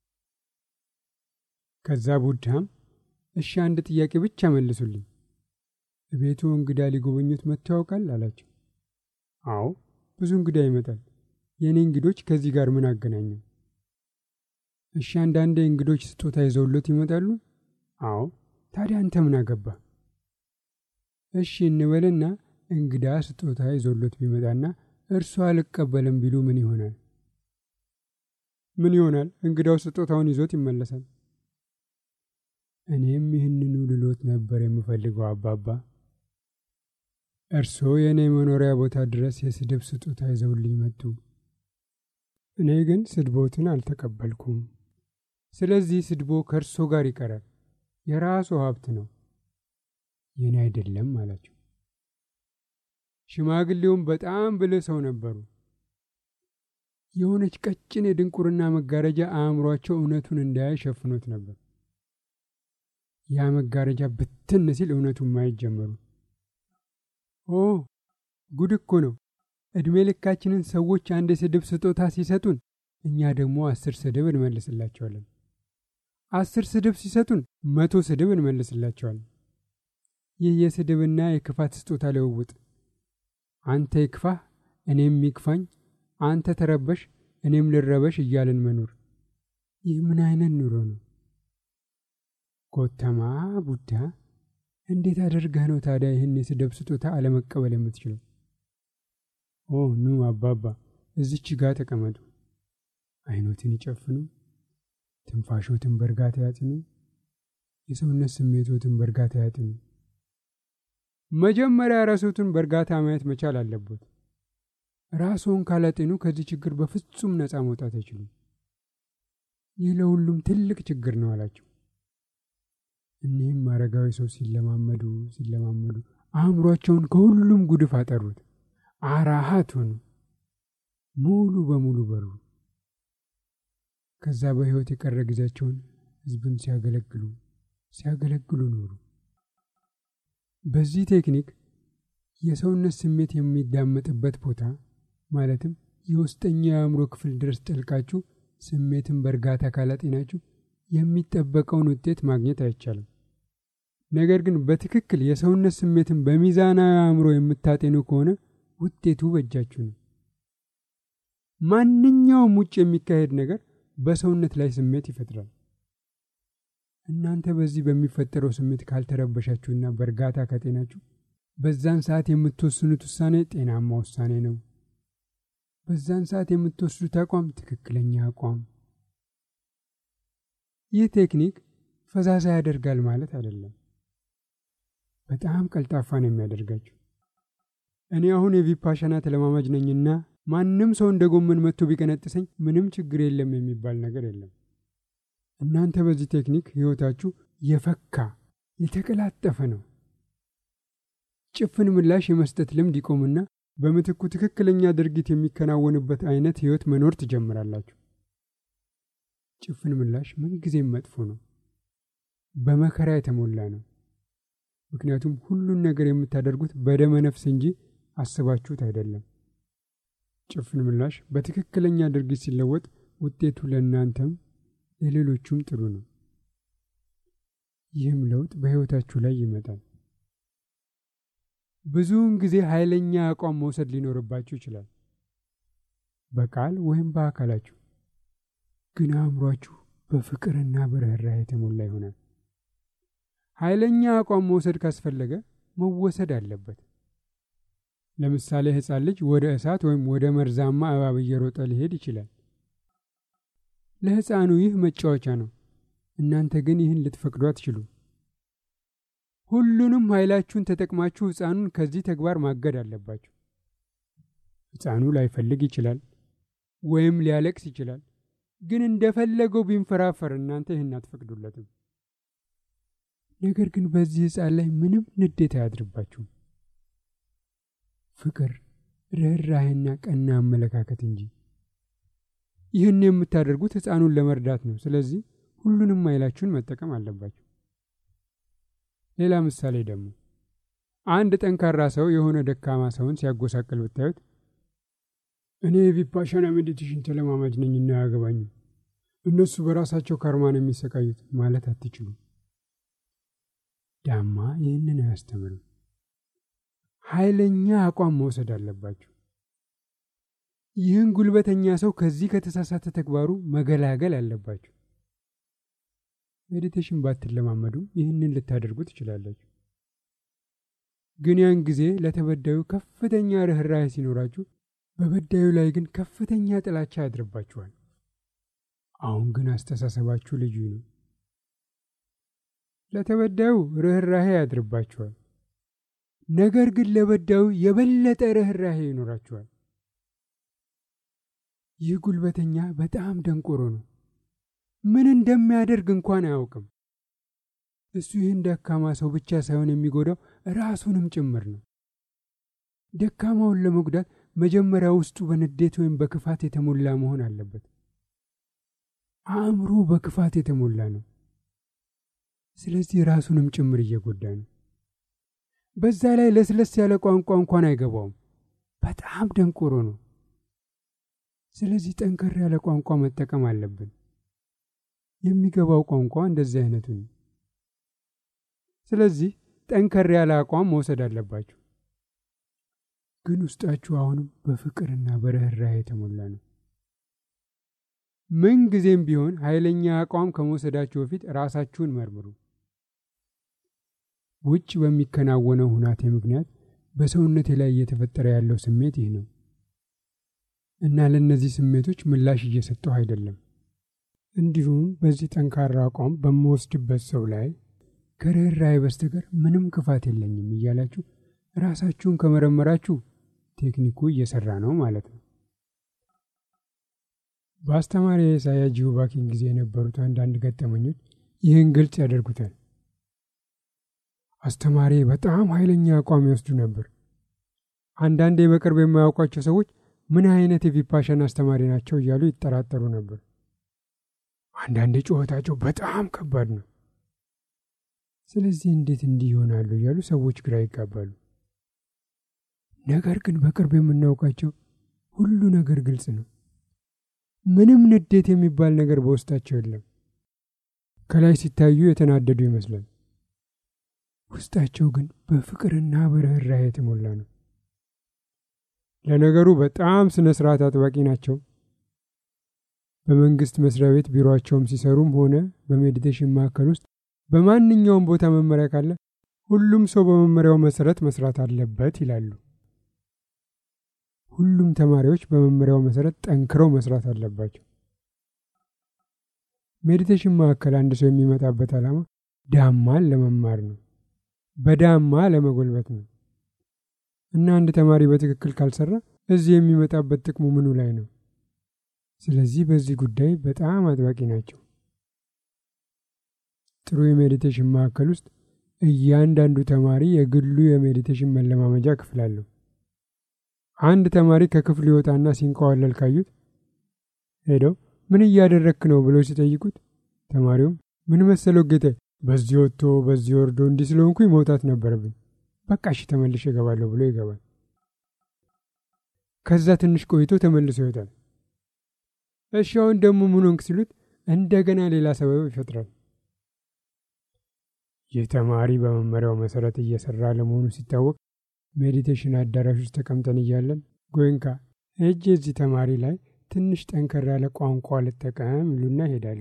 ከዛ ቡድሃም እሺ አንድ ጥያቄ ብቻ መልሱልኝ፣ ቤቱ እንግዳ ሊጎበኙት መጥቶ ያውቃል አላቸው። አዎ ብዙ እንግዳ ይመጣል። የእኔ እንግዶች ከዚህ ጋር ምን አገናኘው? እሺ አንዳንዴ እንግዶች ስጦታ ይዘውሎት ይመጣሉ። አዎ ታዲያ አንተ ምን አገባ? እሺ እንበልና እንግዳ ስጦታ ይዘውሎት ቢመጣና እርሱ አልቀበልም ቢሉ ምን ይሆናል? ምን ይሆናል? እንግዳው ስጦታውን ይዞት ይመለሳል። እኔም ይህንኑ ልሎት ነበር የምፈልገው አባባ። እርስዎ የእኔ መኖሪያ ቦታ ድረስ የስድብ ስጦታ ይዘውልኝ መጡ። እኔ ግን ስድቦትን አልተቀበልኩም። ስለዚህ ስድቦ ከእርሶ ጋር ይቀራል። የራሱ ሀብት ነው፣ የኔ አይደለም አላቸው። ሽማግሌውም በጣም ብልህ ሰው ነበሩ። የሆነች ቀጭን የድንቁርና መጋረጃ አእምሯቸው እውነቱን እንዳያይ ሸፍኖት ነበር። ያ መጋረጃ ብትን ሲል እውነቱን ማየት ጀመሩ። ኦ ጉድ እኮ ነው! ዕድሜ ልካችንን ሰዎች አንድ የስድብ ስጦታ ሲሰጡን እኛ ደግሞ አስር ስድብ እንመልስላቸዋለን። አስር ስድብ ሲሰጡን መቶ ስድብ እንመልስላቸዋለን። ይህ የስድብና የክፋት ስጦታ ልውውጥ፣ አንተ ይክፋህ እኔም ይክፋኝ፣ አንተ ተረበሽ እኔም ልረበሽ እያልን መኖር፣ ይህ ምን አይነት ኑሮ ነው? ጎተማ ቡዳ፣ እንዴት አደርገህ ነው ታዲያ ይህን የስድብ ስጦታ አለመቀበል የምትችለው? ኦ ኑ አባባ፣ እዚች ጋ ተቀመጡ። አይኖትን ይጨፍኑ፣ ትንፋሾትን በእርጋታ ያጥኑ፣ የሰውነት ስሜቶትን በእርጋታ ያጥኑ። መጀመሪያ ራስዎትን በእርጋታ ማየት መቻል አለቦት። ራስዎን ካላጤኑ ከዚህ ችግር በፍጹም ነፃ መውጣት አይችሉም። ይህ ለሁሉም ትልቅ ችግር ነው አላቸው። እኒህም አረጋዊ ሰው ሲለማመዱ ሲለማመዱ አእምሯቸውን ከሁሉም ጉድፍ አጠሩት። አራሃት ሆኑ፣ ሙሉ በሙሉ በሩ። ከዛ በሕይወት የቀረ ጊዜያቸውን ሕዝብን ሲያገለግሉ ሲያገለግሉ ኖሩ። በዚህ ቴክኒክ የሰውነት ስሜት የሚዳመጥበት ቦታ ማለትም የውስጠኛው የአእምሮ ክፍል ድረስ ጠልቃችሁ ስሜትን በእርጋታ ካላጤናችሁ የሚጠበቀውን ውጤት ማግኘት አይቻልም። ነገር ግን በትክክል የሰውነት ስሜትን በሚዛናዊ አእምሮ የምታጤኑ ከሆነ ውጤቱ በእጃችሁ ነው። ማንኛውም ውጭ የሚካሄድ ነገር በሰውነት ላይ ስሜት ይፈጥራል። እናንተ በዚህ በሚፈጠረው ስሜት ካልተረበሻችሁና በእርጋታ ካጤናችሁ በዛን ሰዓት የምትወስኑት ውሳኔ ጤናማ ውሳኔ ነው። በዛን ሰዓት የምትወስዱት አቋም ትክክለኛ አቋም። ይህ ቴክኒክ ፈዛዛ ያደርጋል ማለት አይደለም። በጣም ቀልጣፋ ነው የሚያደርጋችሁ። እኔ አሁን የቪፓሻና ተለማማጅ ነኝና ማንም ሰው እንደ ጎመን መጥቶ ቢቀነጥሰኝ ምንም ችግር የለም የሚባል ነገር የለም። እናንተ በዚህ ቴክኒክ ሕይወታችሁ የፈካ የተቀላጠፈ ነው። ጭፍን ምላሽ የመስጠት ልምድ ይቆምና በምትኩ ትክክለኛ ድርጊት የሚከናወንበት አይነት ሕይወት መኖር ትጀምራላችሁ። ጭፍን ምላሽ ምንጊዜም መጥፎ ነው፣ በመከራ የተሞላ ነው። ምክንያቱም ሁሉን ነገር የምታደርጉት በደመ ነፍስ እንጂ አስባችሁት አይደለም። ጭፍን ምላሽ በትክክለኛ ድርጊት ሲለወጥ ውጤቱ ለእናንተም ለሌሎቹም ጥሩ ነው። ይህም ለውጥ በሕይወታችሁ ላይ ይመጣል። ብዙውን ጊዜ ኃይለኛ አቋም መውሰድ ሊኖርባችሁ ይችላል፣ በቃል ወይም በአካላችሁ። ግን አእምሯችሁ በፍቅርና በርኅራኄ የተሞላ ይሆናል። ኃይለኛ አቋም መውሰድ ካስፈለገ መወሰድ አለበት። ለምሳሌ ሕፃን ልጅ ወደ እሳት ወይም ወደ መርዛማ እባብ እየሮጠ ሊሄድ ይችላል። ለሕፃኑ ይህ መጫወቻ ነው። እናንተ ግን ይህን ልትፈቅዱ አትችሉ። ሁሉንም ኃይላችሁን ተጠቅማችሁ ሕፃኑን ከዚህ ተግባር ማገድ አለባችሁ። ሕፃኑ ላይፈልግ ይችላል ወይም ሊያለቅስ ይችላል። ግን እንደፈለገው ቢንፈራፈር እናንተ ይህን አትፈቅዱለትም። ነገር ግን በዚህ ሕፃን ላይ ምንም ንዴት አያድርባችሁም። ፍቅር፣ ርኅራኄና ቀና አመለካከት እንጂ። ይህን የምታደርጉት ሕፃኑን ለመርዳት ነው። ስለዚህ ሁሉንም ኃይላችሁን መጠቀም አለባችሁ። ሌላ ምሳሌ ደግሞ አንድ ጠንካራ ሰው የሆነ ደካማ ሰውን ሲያጎሳቅል ብታዩት እኔ የቪፓሻና ሜዲቴሽን ተለማማጅ ነኝና አያገባኝም፣ እነሱ በራሳቸው ካርማ ነው የሚሰቃዩት ማለት አትችሉም። ዳማ ይህንን አያስተምርም። ኃይለኛ አቋም መውሰድ አለባችሁ። ይህን ጉልበተኛ ሰው ከዚህ ከተሳሳተ ተግባሩ መገላገል አለባችሁ። ሜዲቴሽን ባትለማመዱም ይህንን ልታደርጉ ትችላላችሁ። ግን ያን ጊዜ ለተበዳዩ ከፍተኛ ርኅራኄ ሲኖራችሁ፣ በበዳዩ ላይ ግን ከፍተኛ ጥላቻ ያድርባችኋል። አሁን ግን አስተሳሰባችሁ ልዩ ነው። ለተበዳዩ ርኅራኄ ያድርባችኋል። ነገር ግን ለበዳዩ የበለጠ ርኅራኄ ይኖራችኋል። ይህ ጉልበተኛ በጣም ደንቆሮ ነው። ምን እንደሚያደርግ እንኳን አያውቅም። እሱ ይህን ደካማ ሰው ብቻ ሳይሆን የሚጎዳው ራሱንም ጭምር ነው። ደካማውን ለመጉዳት መጀመሪያ ውስጡ በንዴት ወይም በክፋት የተሞላ መሆን አለበት። አእምሮ በክፋት የተሞላ ነው። ስለዚህ ራሱንም ጭምር እየጎዳ ነው። በዛ ላይ ለስለስ ያለ ቋንቋ እንኳን አይገባውም። በጣም ደንቆሮ ነው። ስለዚህ ጠንከር ያለ ቋንቋ መጠቀም አለብን። የሚገባው ቋንቋ እንደዚህ አይነቱ ነው። ስለዚህ ጠንከር ያለ አቋም መውሰድ አለባችሁ። ግን ውስጣችሁ አሁንም በፍቅርና በርኅራኄ የተሞላ ነው። ምን ጊዜም ቢሆን ኃይለኛ አቋም ከመውሰዳችሁ በፊት ራሳችሁን መርምሩ። ውጭ በሚከናወነው ሁናቴ ምክንያት በሰውነቴ ላይ እየተፈጠረ ያለው ስሜት ይህ ነው እና ለእነዚህ ስሜቶች ምላሽ እየሰጠሁ አይደለም። እንዲሁም በዚህ ጠንካራ አቋም በምወስድበት ሰው ላይ ከርኅራኄ በስተቀር ምንም ክፋት የለኝም እያላችሁ ራሳችሁን ከመረመራችሁ ቴክኒኩ እየሰራ ነው ማለት ነው። በአስተማሪ የኢሳያ ጂኦባኪን ጊዜ የነበሩት አንዳንድ ገጠመኞች ይህን ግልጽ ያደርጉታል። አስተማሪ በጣም ኃይለኛ አቋም ይወስዱ ነበር። አንዳንዴ በቅርብ የማያውቋቸው ሰዎች ምን አይነት የቪፓሻን አስተማሪ ናቸው እያሉ ይጠራጠሩ ነበር። አንዳንዴ ጩኸታቸው በጣም ከባድ ነው። ስለዚህ እንዴት እንዲህ ይሆናሉ እያሉ ሰዎች ግራ ይጋባሉ። ነገር ግን በቅርብ የምናውቃቸው ሁሉ ነገር ግልጽ ነው። ምንም ንዴት የሚባል ነገር በውስጣቸው የለም። ከላይ ሲታዩ የተናደዱ ይመስላል። ውስጣቸው ግን በፍቅርና በርኅራኄ የተሞላ ነው። ለነገሩ በጣም ስነ ስርዓት አጥባቂ ናቸው። በመንግስት መስሪያ ቤት ቢሮአቸውም ሲሰሩም ሆነ በሜዲቴሽን ማዕከል ውስጥ በማንኛውም ቦታ መመሪያ ካለ ሁሉም ሰው በመመሪያው መሰረት መስራት አለበት ይላሉ። ሁሉም ተማሪዎች በመመሪያው መሰረት ጠንክረው መስራት አለባቸው። ሜዲቴሽን ማዕከል አንድ ሰው የሚመጣበት ዓላማ ዳማን ለመማር ነው፣ በዳማ ለመጎልበት ነው እና አንድ ተማሪ በትክክል ካልሰራ እዚህ የሚመጣበት ጥቅሙ ምኑ ላይ ነው? ስለዚህ በዚህ ጉዳይ በጣም አጥባቂ ናቸው። ጥሩ የሜዲቴሽን ማዕከል ውስጥ እያንዳንዱ ተማሪ የግሉ የሜዲቴሽን መለማመጃ ክፍል አለው። አንድ ተማሪ ከክፍሉ ይወጣና ሲንቀዋለል ካዩት ሄደው ምን እያደረክ ነው ብለው ሲጠይቁት ተማሪውም ምን መሰለው ጌታ፣ በዚህ ወጥቶ በዚህ ወርዶ እንዲህ ስለሆንኩኝ መውጣት ነበረብኝ፣ በቃ እሺ ተመልሼ እገባለሁ ብሎ ይገባል። ከዛ ትንሽ ቆይቶ ተመልሶ ይወጣል። እሺ አሁን ደግሞ ምን ሆንክ ሲሉት እንደገና ሌላ ሰበብ ይፈጥራል። ይህ ተማሪ በመመሪያው መሰረት እየሰራ ለመሆኑ ሲታወቅ ሜዲቴሽን አዳራሽ ውስጥ ተቀምጠን እያለን ጎንካ እጅ እዚህ ተማሪ ላይ ትንሽ ጠንከር ያለ ቋንቋ ልጠቀም ይሉና ይሄዳሉ።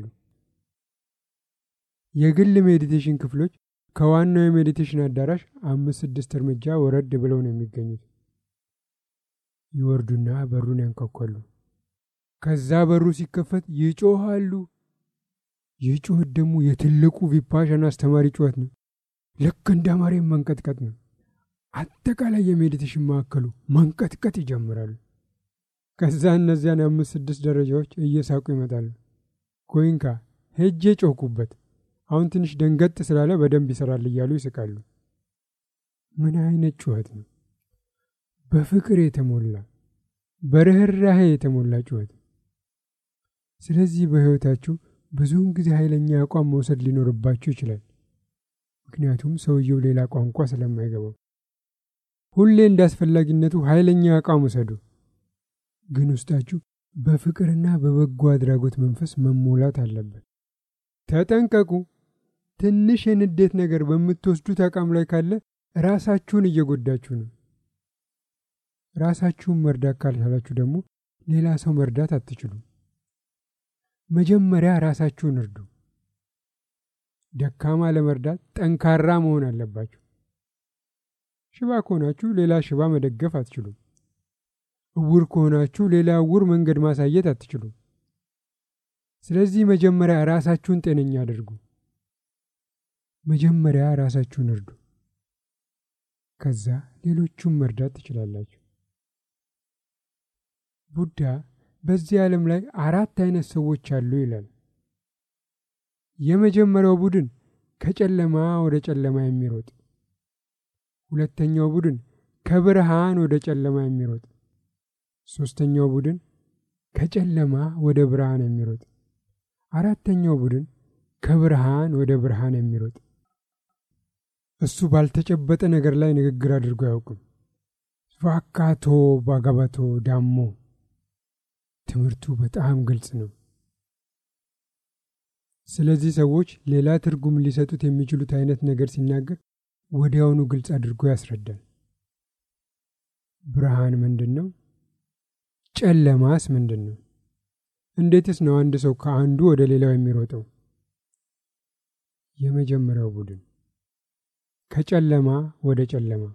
የግል ሜዲቴሽን ክፍሎች ከዋናው የሜዲቴሽን አዳራሽ አምስት ስድስት እርምጃ ወረድ ብለው ነው የሚገኙት። ይወርዱና በሩን ያንኳኳሉ። ከዛ በሩ ሲከፈት ይጮሃሉ። ይህ ጩኸት ደግሞ የትልቁ ቪፓሻን አስተማሪ ጩኸት ነው። ልክ እንደ መሬት መንቀጥቀጥ ነው። አጠቃላይ የሜዲቴሽን ማዕከሉ መንቀጥቀጥ ይጀምራሉ። ከዛ እነዚያን አምስት ስድስት ደረጃዎች እየሳቁ ይመጣሉ። ጎይንካ ሄጄ ጮኩበት፣ አሁን ትንሽ ደንገጥ ስላለ በደንብ ይሰራል እያሉ ይስቃሉ። ምን አይነት ጩኸት ነው! በፍቅር የተሞላ በርኅራኄ የተሞላ ጩኸት። ስለዚህ በሕይወታችሁ ብዙውን ጊዜ ኃይለኛ አቋም መውሰድ ሊኖርባችሁ ይችላል። ምክንያቱም ሰውየው ሌላ ቋንቋ ስለማይገባው። ሁሌ እንደ አስፈላጊነቱ ኃይለኛ አቋም ውሰዱ፣ ግን ውስጣችሁ በፍቅርና በበጎ አድራጎት መንፈስ መሞላት አለበት። ተጠንቀቁ። ትንሽ የንዴት ነገር በምትወስዱት አቋም ላይ ካለ ራሳችሁን እየጎዳችሁ ነው። ራሳችሁን መርዳት ካልቻላችሁ ደግሞ ሌላ ሰው መርዳት አትችሉም። መጀመሪያ ራሳችሁን እርዱ። ደካማ ለመርዳት ጠንካራ መሆን አለባችሁ። ሽባ ከሆናችሁ ሌላ ሽባ መደገፍ አትችሉም። እውር ከሆናችሁ ሌላ እውር መንገድ ማሳየት አትችሉም። ስለዚህ መጀመሪያ ራሳችሁን ጤነኛ አድርጉ። መጀመሪያ ራሳችሁን እርዱ። ከዛ ሌሎቹን መርዳት ትችላላችሁ። ቡዳ በዚህ ዓለም ላይ አራት አይነት ሰዎች አሉ ይላል። የመጀመሪያው ቡድን ከጨለማ ወደ ጨለማ የሚሮጥ፣ ሁለተኛው ቡድን ከብርሃን ወደ ጨለማ የሚሮጥ፣ ሶስተኛው ቡድን ከጨለማ ወደ ብርሃን የሚሮጥ፣ አራተኛው ቡድን ከብርሃን ወደ ብርሃን የሚሮጥ እሱ ባልተጨበጠ ነገር ላይ ንግግር አድርጎ አያውቅም። ቫካቶ ባጋባቶ ዳሞ ትምህርቱ በጣም ግልጽ ነው። ስለዚህ ሰዎች ሌላ ትርጉም ሊሰጡት የሚችሉት አይነት ነገር ሲናገር ወዲያውኑ ግልጽ አድርጎ ያስረዳል። ብርሃን ምንድን ነው? ጨለማስ ምንድን ነው? እንዴትስ ነው አንድ ሰው ከአንዱ ወደ ሌላው የሚሮጠው? የመጀመሪያው ቡድን ከጨለማ ወደ ጨለማ።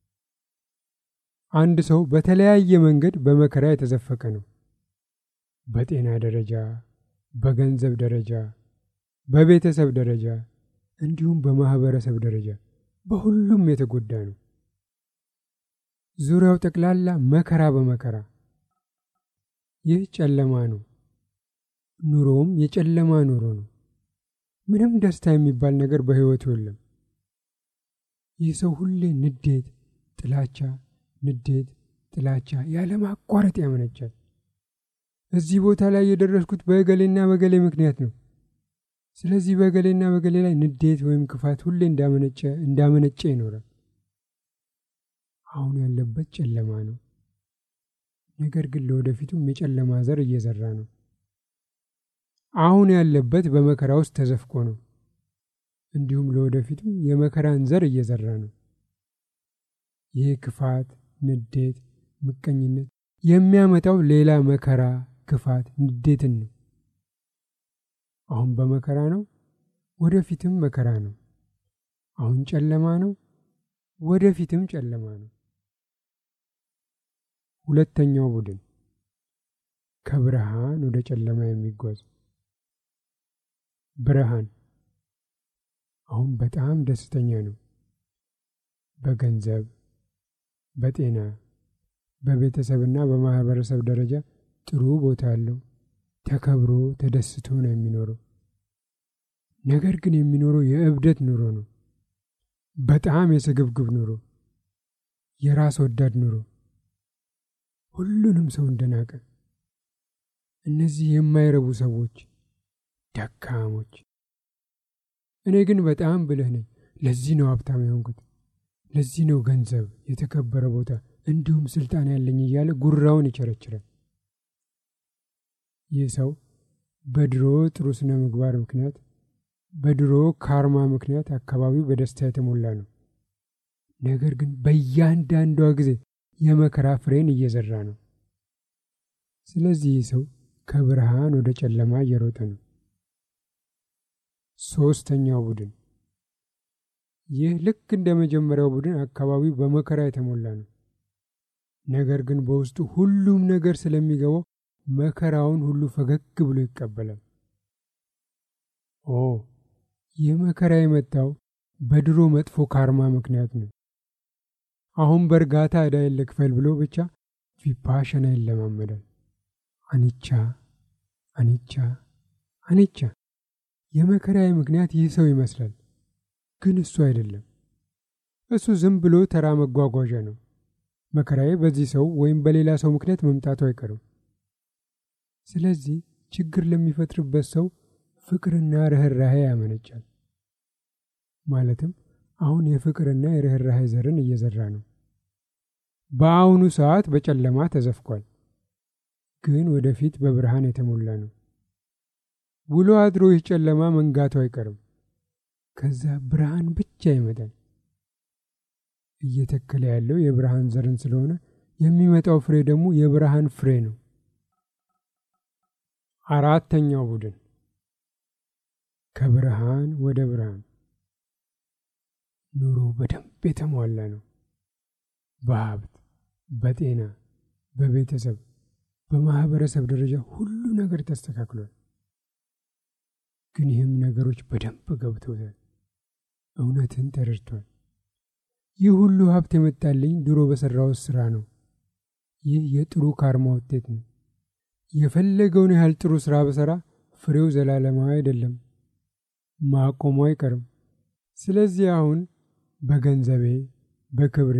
አንድ ሰው በተለያየ መንገድ በመከራ የተዘፈቀ ነው። በጤና ደረጃ፣ በገንዘብ ደረጃ፣ በቤተሰብ ደረጃ እንዲሁም በማህበረሰብ ደረጃ በሁሉም የተጎዳ ነው። ዙሪያው ጠቅላላ መከራ በመከራ ይህ ጨለማ ነው። ኑሮውም የጨለማ ኑሮ ነው። ምንም ደስታ የሚባል ነገር በሕይወቱ የለም። ይህ ሰው ሁሌ ንዴት፣ ጥላቻ፣ ንዴት፣ ጥላቻ ያለማቋረጥ ያመነጫል። እዚህ ቦታ ላይ የደረስኩት በገሌና በገሌ ምክንያት ነው። ስለዚህ በገሌና በገሌ ላይ ንዴት ወይም ክፋት ሁሌ እንዳመነጨ እንዳመነጨ ይኖራል። አሁን ያለበት ጨለማ ነው። ነገር ግን ለወደፊቱም የጨለማ ዘር እየዘራ ነው። አሁን ያለበት በመከራ ውስጥ ተዘፍቆ ነው። እንዲሁም ለወደፊቱም የመከራን ዘር እየዘራ ነው። ይህ ክፋት፣ ንዴት፣ ምቀኝነት የሚያመጣው ሌላ መከራ፣ ክፋት፣ ንዴትን ነው። አሁን በመከራ ነው፣ ወደፊትም መከራ ነው። አሁን ጨለማ ነው፣ ወደፊትም ጨለማ ነው። ሁለተኛው ቡድን ከብርሃን ወደ ጨለማ የሚጓዝ ብርሃን አሁን በጣም ደስተኛ ነው። በገንዘብ፣ በጤና፣ በቤተሰብና በማህበረሰብ ደረጃ ጥሩ ቦታ አለው። ተከብሮ ተደስቶ ነው የሚኖረው። ነገር ግን የሚኖረው የእብደት ኑሮ ነው። በጣም የስግብግብ ኑሮ፣ የራስ ወዳድ ኑሮ፣ ሁሉንም ሰው እንደናቀ። እነዚህ የማይረቡ ሰዎች፣ ደካሞች። እኔ ግን በጣም ብልህ ነኝ፣ ለዚህ ነው ሀብታም የሆንኩት፣ ለዚህ ነው ገንዘብ፣ የተከበረ ቦታ እንዲሁም ስልጣን ያለኝ እያለ ጉራውን ይቸረችራል። ይህ ሰው በድሮ ጥሩ ስነ ምግባር ምክንያት በድሮ ካርማ ምክንያት አካባቢው በደስታ የተሞላ ነው። ነገር ግን በእያንዳንዷ ጊዜ የመከራ ፍሬን እየዘራ ነው። ስለዚህ ይህ ሰው ከብርሃን ወደ ጨለማ እየሮጠ ነው። ሶስተኛው ቡድን ይህ ልክ እንደ መጀመሪያው ቡድን አካባቢው በመከራ የተሞላ ነው። ነገር ግን በውስጡ ሁሉም ነገር ስለሚገባው መከራውን ሁሉ ፈገግ ብሎ ይቀበላል። ኦ ይህ መከራ የመጣው በድሮ መጥፎ ካርማ ምክንያት ነው። አሁን በእርጋታ ዕዳዬን ልክፈል ብሎ ብቻ ቪፓሸና ይለማመዳል። አኒቻ አኒቻ አኒቻ። የመከራዬ ምክንያት ይህ ሰው ይመስላል፣ ግን እሱ አይደለም። እሱ ዝም ብሎ ተራ መጓጓዣ ነው። መከራዬ በዚህ ሰው ወይም በሌላ ሰው ምክንያት መምጣቱ አይቀርም። ስለዚህ ችግር ለሚፈጥርበት ሰው ፍቅርና ርኅራሄ ያመነጫል። ማለትም አሁን የፍቅርና የርኅራሄ ዘርን እየዘራ ነው። በአሁኑ ሰዓት በጨለማ ተዘፍቋል፣ ግን ወደፊት በብርሃን የተሞላ ነው። ውሎ አድሮ ይህ ጨለማ መንጋቱ አይቀርም። ከዛ ብርሃን ብቻ ይመጣል። እየተከለ ያለው የብርሃን ዘርን ስለሆነ የሚመጣው ፍሬ ደግሞ የብርሃን ፍሬ ነው። አራተኛው ቡድን ከብርሃን ወደ ብርሃን ኑሮ በደንብ የተሟላ ነው። በሀብት፣ በጤና፣ በቤተሰብ፣ በማህበረሰብ ደረጃ ሁሉ ነገር ተስተካክሏል። ግን ይህም ነገሮች በደንብ ገብተውታል። እውነትን ተረድቷል። ይህ ሁሉ ሀብት የመጣልኝ ድሮ በሰራሁት ስራ ነው። ይህ የጥሩ ካርማ ውጤት ነው። የፈለገውን ያህል ጥሩ ስራ በሰራ ፍሬው ዘላለማዊ አይደለም፣ ማቆሙ አይቀርም። ስለዚህ አሁን በገንዘቤ፣ በክብሬ፣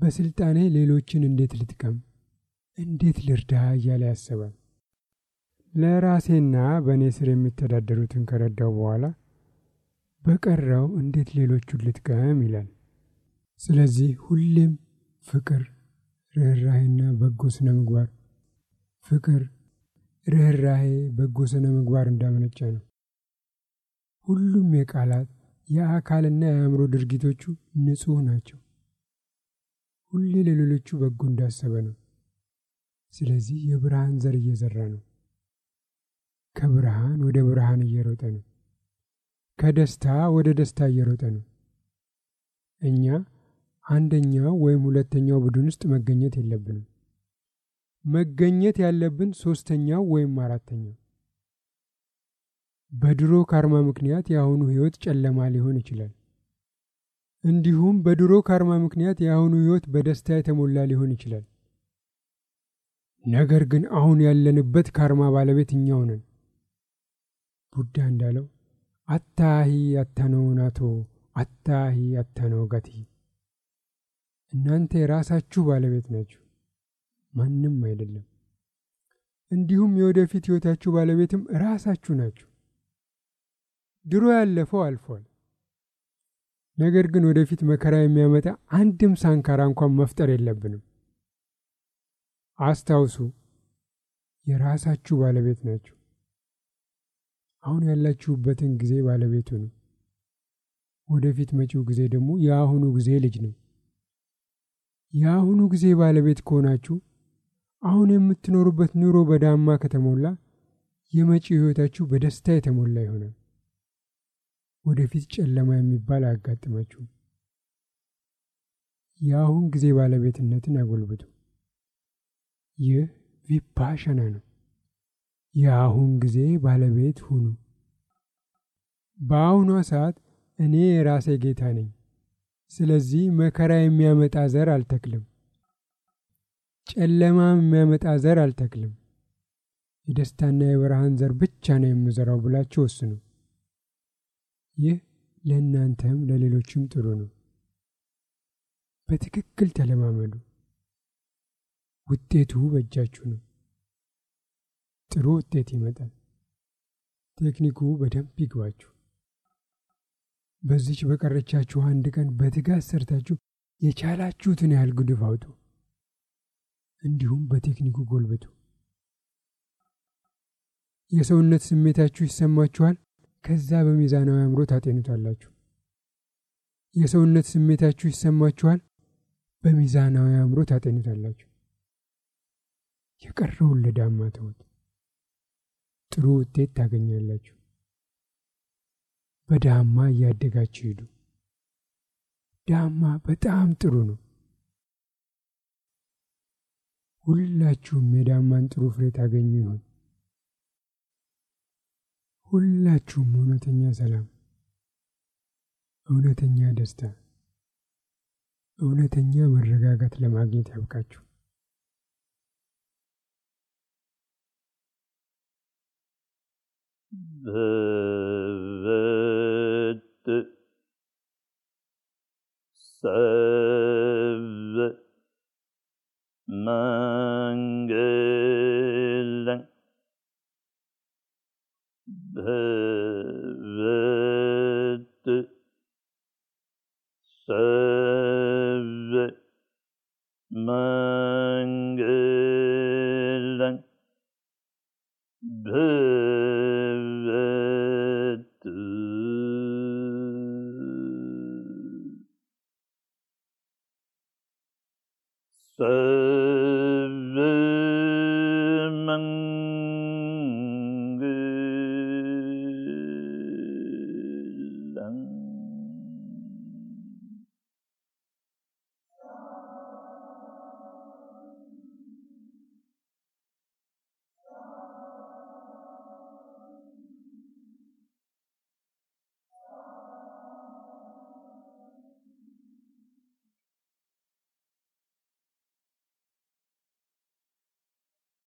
በስልጣኔ ሌሎችን እንዴት ልጥቀም፣ እንዴት ልርዳ እያለ ያስባል። ለራሴና በእኔ ስር የሚተዳደሩትን ከረዳው በኋላ በቀረው እንዴት ሌሎቹን ልጥቀም ይላል። ስለዚህ ሁሌም ፍቅር፣ ርኅራሄና በጎ ስነ ምግባር ፍቅር፣ ርኅራሄ፣ በጎ ስነ ምግባር እንዳመነጨ ነው። ሁሉም የቃላት የአካልና የአእምሮ ድርጊቶቹ ንጹሕ ናቸው። ሁሌ ለሌሎቹ በጎ እንዳሰበ ነው። ስለዚህ የብርሃን ዘር እየዘራ ነው። ከብርሃን ወደ ብርሃን እየሮጠ ነው። ከደስታ ወደ ደስታ እየሮጠ ነው። እኛ አንደኛው ወይም ሁለተኛው ቡድን ውስጥ መገኘት የለብንም። መገኘት ያለብን ሶስተኛው ወይም አራተኛው። በድሮ ካርማ ምክንያት የአሁኑ ሕይወት ጨለማ ሊሆን ይችላል። እንዲሁም በድሮ ካርማ ምክንያት የአሁኑ ሕይወት በደስታ የተሞላ ሊሆን ይችላል። ነገር ግን አሁን ያለንበት ካርማ ባለቤት እኛው ነን። ቡዳ እንዳለው አታሂ አታነው ናቶ አታሂ አታነው ጋቲ። እናንተ የራሳችሁ ባለቤት ናችሁ፣ ማንም አይደለም። እንዲሁም የወደፊት ሕይወታችሁ ባለቤትም ራሳችሁ ናችሁ። ድሮ ያለፈው አልፏል። ነገር ግን ወደፊት መከራ የሚያመጣ አንድም ሳንካራ እንኳን መፍጠር የለብንም። አስታውሱ፣ የራሳችሁ ባለቤት ናችሁ። አሁን ያላችሁበትን ጊዜ ባለቤቱ ነው። ወደፊት መጪው ጊዜ ደግሞ የአሁኑ ጊዜ ልጅ ነው። የአሁኑ ጊዜ ባለቤት ከሆናችሁ አሁን የምትኖሩበት ኑሮ በዳማ ከተሞላ የመጪው ሕይወታችሁ በደስታ የተሞላ ይሆናል። ወደፊት ጨለማ የሚባል አያጋጥማችሁም። የአሁን ጊዜ ባለቤትነትን አጎልብቱ። ይህ ቪፓሸና ነው። የአሁን ጊዜ ባለቤት ሁኑ። በአሁኗ ሰዓት እኔ የራሴ ጌታ ነኝ። ስለዚህ መከራ የሚያመጣ ዘር አልተክልም፣ ጨለማም የሚያመጣ ዘር አልተክልም። የደስታና የብርሃን ዘር ብቻ ነው የምዘራው ብላችሁ ወስኑ። ይህ ለእናንተም ለሌሎችም ጥሩ ነው። በትክክል ተለማመዱ። ውጤቱ በእጃችሁ ነው። ጥሩ ውጤት ይመጣል። ቴክኒኩ በደንብ ይግባችሁ። በዚች በቀረቻችሁ አንድ ቀን በትጋት ሰርታችሁ የቻላችሁትን ያህል ጉድፍ አውጡ። እንዲሁም በቴክኒኩ ጎልብቱ። የሰውነት ስሜታችሁ ይሰማችኋል። ከዛ በሚዛናዊ አእምሮ ታጤኑታላችሁ። የሰውነት ስሜታችሁ ይሰማችኋል። በሚዛናዊ አእምሮ ታጤኑታላችሁ። የቀረውን ለዳማ ተውት። ጥሩ ውጤት ታገኛላችሁ። በዳማ እያደጋችሁ ሂዱ። ዳማ በጣም ጥሩ ነው። ሁላችሁም የዳማን ጥሩ ፍሬ ታገኙ ይሆን? ሁላችሁም እውነተኛ ሰላም፣ እውነተኛ ደስታ፣ እውነተኛ መረጋጋት ለማግኘት ያብቃችሁ። भवत्